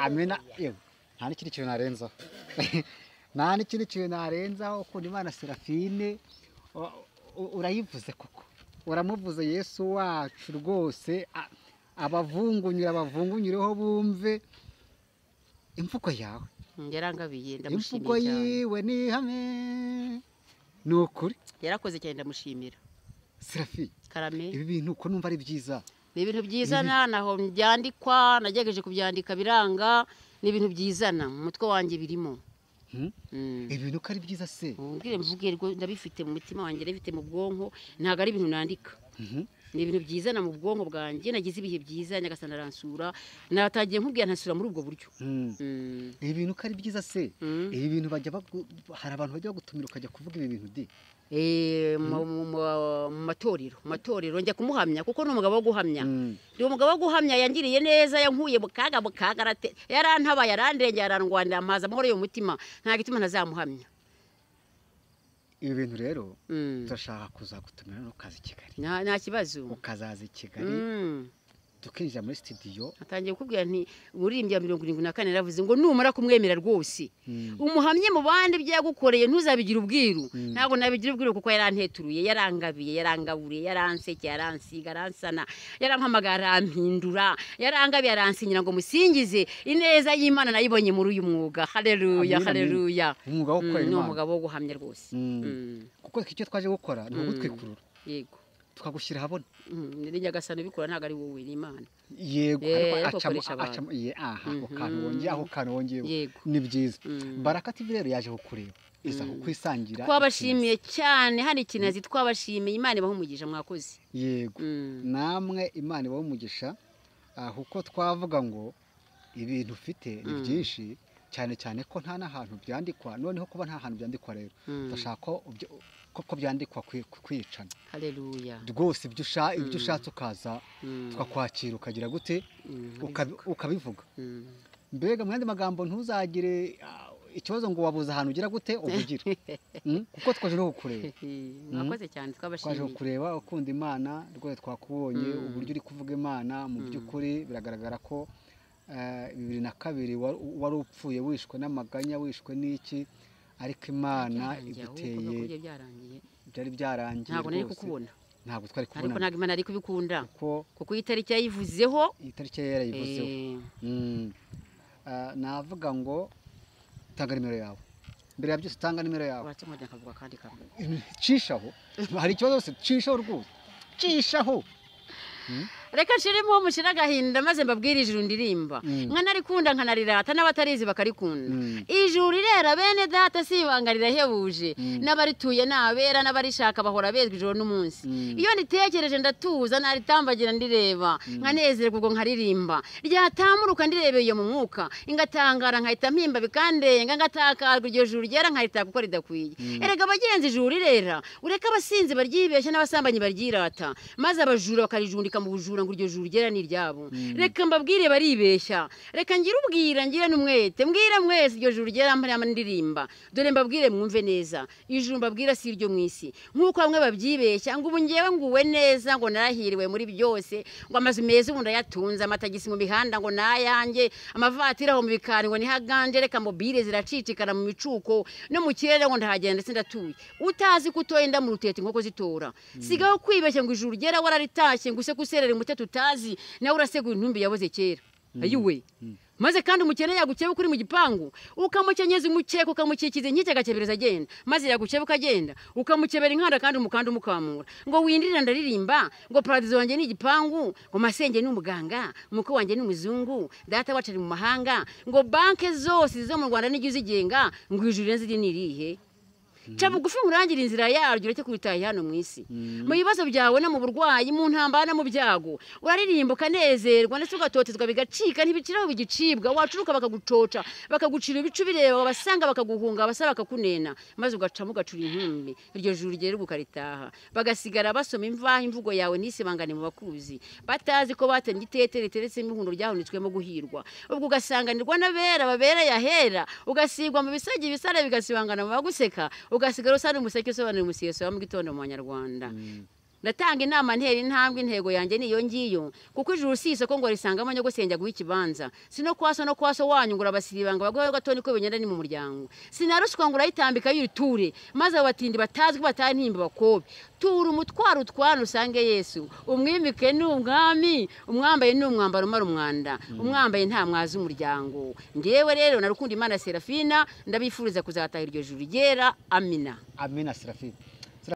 [SPEAKER 2] amena yewe nta n'ikindi kintu narenzaho nta n'ikindi kintu narenzaho ukunda imana serafine u- u- urayivuze koko uramuvuze yesu wacu rwose a- abavungunyure abavungunyureho bumve imvugo yawe
[SPEAKER 3] yarangabiye
[SPEAKER 2] imvugo
[SPEAKER 3] ndamushimira cyane
[SPEAKER 2] yiwe ni ihame ni ukuri
[SPEAKER 3] yarakoze cyane ndamushimira
[SPEAKER 2] serafine
[SPEAKER 3] karame
[SPEAKER 2] ibi bintu uko numva ari byiza
[SPEAKER 3] ni ibintu byizana ntaho byandikwa nagerageje kubyandika biranga ni ibintu byizana mu mutwe wanjye birimo Mm.
[SPEAKER 2] ibi bintu ko ari byiza se
[SPEAKER 3] Mubwire mvuge rwo ndabifite mu mutima wanjye ndabifite mu bwonko ntabwo ari ibintu nandika
[SPEAKER 2] Mhm.
[SPEAKER 3] ni ibintu byizana mu bwonko bwanjye nagize ibihe byiza nyagasana aransura natagiye nkubwira ntasura muri ubwo buryo
[SPEAKER 2] Mm.
[SPEAKER 3] Mm.
[SPEAKER 2] ibi bintu ko ari byiza se
[SPEAKER 3] Mm.
[SPEAKER 2] ibi bintu bajya bagu- hari abantu bajya bagutumira ukajya kuvuga ibi bintu di
[SPEAKER 3] Eh, mu mu- mu- mu matorero mu matorero njya kumuhamya kuko ni umugabo wo guhamya
[SPEAKER 2] Mm.
[SPEAKER 3] ndi umugabo wo guhamya yangiriye neza yankuye mu kaga mu kaga arate- yarantabaye yarandengera arandwanira ampaza amahoro yo mu mutima nta gituma ntazamuhamya
[SPEAKER 2] ibi bintu rero
[SPEAKER 3] Mm.
[SPEAKER 2] turashaka kuzagutumira no ukaza i kigali
[SPEAKER 3] nta nta kibazo
[SPEAKER 2] ukazaza i kigali
[SPEAKER 3] Mm.
[SPEAKER 2] tukinjira muri studio
[SPEAKER 3] atangiye kukubwira nti buririmbyi ya mirongo irindwi na kane yaravuze ngo numara kumwemera rwose
[SPEAKER 2] Mm.
[SPEAKER 3] umuhamye mu bandi ibyo yagukoreye ntuzabigire ubwiru
[SPEAKER 2] Mm.
[SPEAKER 3] ntabwo nabigira ubwiru kuko yaranteturuye yarangabiye yarangaburiye yaranseke yaransiga yaransana yarampamagara arampindura yarangabiye aransinyira ngo musingize ineza y'imana nayibonye muri uyu mwuga haleluya
[SPEAKER 2] Amen, amen.
[SPEAKER 3] haleluya
[SPEAKER 2] umwuga wo gukora
[SPEAKER 3] Mm, ni
[SPEAKER 2] imana
[SPEAKER 3] umugabo wo guhamya rwose
[SPEAKER 2] Mm.
[SPEAKER 3] Mm,
[SPEAKER 2] kuko icyo twaje gukora ni
[SPEAKER 3] Mm.
[SPEAKER 2] ukugutwikurura
[SPEAKER 3] yego
[SPEAKER 2] tukagushyira ahabona
[SPEAKER 3] Mm, ni nyagasani ubikora ntabwo ari wowe ni imana
[SPEAKER 2] yego
[SPEAKER 3] Eh,
[SPEAKER 2] ariko
[SPEAKER 3] ariko
[SPEAKER 2] acamo
[SPEAKER 3] akoresha abantu.
[SPEAKER 2] acamo ye aha ako
[SPEAKER 3] Mhm.
[SPEAKER 2] kantu wongeye ako kantu wongeyeho
[SPEAKER 3] yego
[SPEAKER 2] ni byiza
[SPEAKER 3] Mm.
[SPEAKER 2] baraka tv rero yaje kukureba iza
[SPEAKER 3] Mm.
[SPEAKER 2] kukwisangira
[SPEAKER 3] twabashimiye cyane hari ikinazi twabashimiye imana ibaha umugisha mwakoze
[SPEAKER 2] ikintu. yego
[SPEAKER 3] Mm.
[SPEAKER 2] namwe imana ibahe umugisha ah, kuko twavuga ngo ibintu ufite ni
[SPEAKER 3] Mm.
[SPEAKER 2] byinshi cyane cyane ko nta n'ahantu byandikwa noneho kuba nta hantu byandikwa rero
[SPEAKER 3] Mm.
[SPEAKER 2] turashaka ko ubyo- ko ko byandikwa kwi- kwicana
[SPEAKER 3] haleluya
[SPEAKER 2] rwose ibyo usha- ibyo
[SPEAKER 3] Mm.
[SPEAKER 2] ushatse ukaza
[SPEAKER 3] Mm.
[SPEAKER 2] tukakwakira ukagira gute
[SPEAKER 3] Mm,
[SPEAKER 2] Ukabi- ukabivuga
[SPEAKER 3] Mm.
[SPEAKER 2] mbega mu yandi magambo ntuzagire ah, ikibazo ngo wabuze ahantu ugira gute uvugira Mm, kuko twaje no kukureba
[SPEAKER 3] mwakoze cyane
[SPEAKER 2] twaje
[SPEAKER 3] twabashimiye
[SPEAKER 2] kukureba ukunda imana rwose twakubonye
[SPEAKER 3] Mm.
[SPEAKER 2] uburyo uri kuvuga imana mu
[SPEAKER 3] Mm.
[SPEAKER 2] by'ukuri biragaragara ko ah, bibiri na kabiri wa- wari upfuye wishwe n'amaganya wishwe n'iki ariko imana
[SPEAKER 3] Byarangiye, ahubwo
[SPEAKER 2] iguteye
[SPEAKER 3] bivuga ko byarangiye
[SPEAKER 2] byari byarangiye
[SPEAKER 3] ntabwo nari
[SPEAKER 2] rwose.
[SPEAKER 3] kukubona
[SPEAKER 2] ntabwo twari
[SPEAKER 3] ariko
[SPEAKER 2] kubona
[SPEAKER 3] ntabwo imana yari kubikunda
[SPEAKER 2] kuko
[SPEAKER 3] kuko iyi tariki yayivuzeho
[SPEAKER 2] iyi tariki yari yarayivuzeho
[SPEAKER 3] eh,
[SPEAKER 2] Mm. Ah, navuga ngo tanga nimero yawe mbere ya byose tanga nimero yawe
[SPEAKER 3] watsumwajya nkavuga akandi kantu
[SPEAKER 2] cishaho hari ikibazo se cishaho rwose cishaho
[SPEAKER 3] reka nshiremo mushire agahinda maze mbabwire ijuru ndirimba
[SPEAKER 2] Mm.
[SPEAKER 3] nkanarikunda nkanarirata n'abatarizi bakarikunda
[SPEAKER 2] Mm.
[SPEAKER 3] ijuru rirera bene data si ibanga rirahebuje
[SPEAKER 2] Mm.
[SPEAKER 3] n'abarituye ni abera n'abarishaka bahora bezwa ijoro n'umunsi
[SPEAKER 2] Mm.
[SPEAKER 3] iyo nitekereje ndatuza naritambagira ndireba nkanezerwa ubwo nkaririmba ryatamuruka ndirebeye mu mwuka ingatangara nkahita mpimba bikandenga ngatakarwa iryo juru ryera nkaritaka kuko ridakwiye erega abagenzi ijuru rirera ureke abasinzi baryibeshya n'abasambanyi baryirata maze abajura bakarijundika mu bujura ngo iryo juru ryera ni iryabo reka mbabwire baribeshya reka ngire ubwira ngire n'umwete mbwire mwese iryo juru ryera mpamya ndirimba dore mbabwire mwumve neza ijuru mbabwira si iryo mu isi nk'uko bamwe babyibeshya ngo ubu ngewe nguwe neza ngo narahiriwe muri byose ngo amazu meza ubu ndayatunze amatagisi mu mihanda ngo nayanjye amavatiri aho mu bikari ngo nihaganje reka mobile ziracicikana mu micuko no mu kirere ngo ndahagenda ndetse ndatuye utazi ko utoye inda mu rutete inkoko zitora sigaho kwibeshya ngo ijuru ryera wararitashye ngo use kuserera umutete utazi nawe urasegura intumbi yaboze kera ayiwe maze kandi umukene yagukeba kuri mu gipangu ukamukenyeza umukeka ukamukikiza inkike agakebereza agenda maze yagukeba ukagenda ukamukebera inkanda kandi umukanda umukamura ngo windirira ndaririmba ngo paradizo wanjye ni igipangu ngo masenge ni umuganga umukwe wanjye ni umuzungu data wacu ari mu mahanga ngo banke zose zo mu rwanda nijya uzigenga ngo ijuru rirenze iri ni irihe ca bugufi murangire inzira yaryo ureke kuritaha hano mu isi mu bibazo byawe no mu burwayi mu ntambara no mu byago uraririmba ukanezerwa ndetse ugatotezwa bigacika ntibiciraho bigicibwa wacuruka bakagucoca bakagucira ibicu bireba abasanga bakaguhunga abasaba bakakunena maze ugacamo ugacura inkumbi iryo juru ryera ukaritaha bagasigara basoma imvaho imvugo yawe n'isibangane mu bakuzi batazi ko batembye itetere riteretse imihundo ryahunitswemo guhirwa ubwo ugasanganirwa n'abera babereye ahera ugasigwa mu bisagi ibisare bigasibangana mu baguseka ugasigara usa n'umuseke usobanura umusiyeso wa mu gitondo mu banyarwanda ndatanga inama ntera intambwe intego yanjye ni iyo ngiyo kuko ijuru si isoko ngo risangamo nyogosenge aguhe ikibanza si no kwa so no kwa so wanyu ngo urabasiribanga baguhe gatoni ko bigenda ni mu muryango sinaruswa ngo urayitambika yiture maze abo batindi batazwi batari ntimba bakobe tura umutwaro utwara usange yesu umwimike ni umwami umwambaye ni umwambaro umara umwanda umwambaye nta mwazi umuryango ngewe rero narukunda imana serafina ndabifuriza kuzataha iryo juru ryera amina
[SPEAKER 2] amina serafine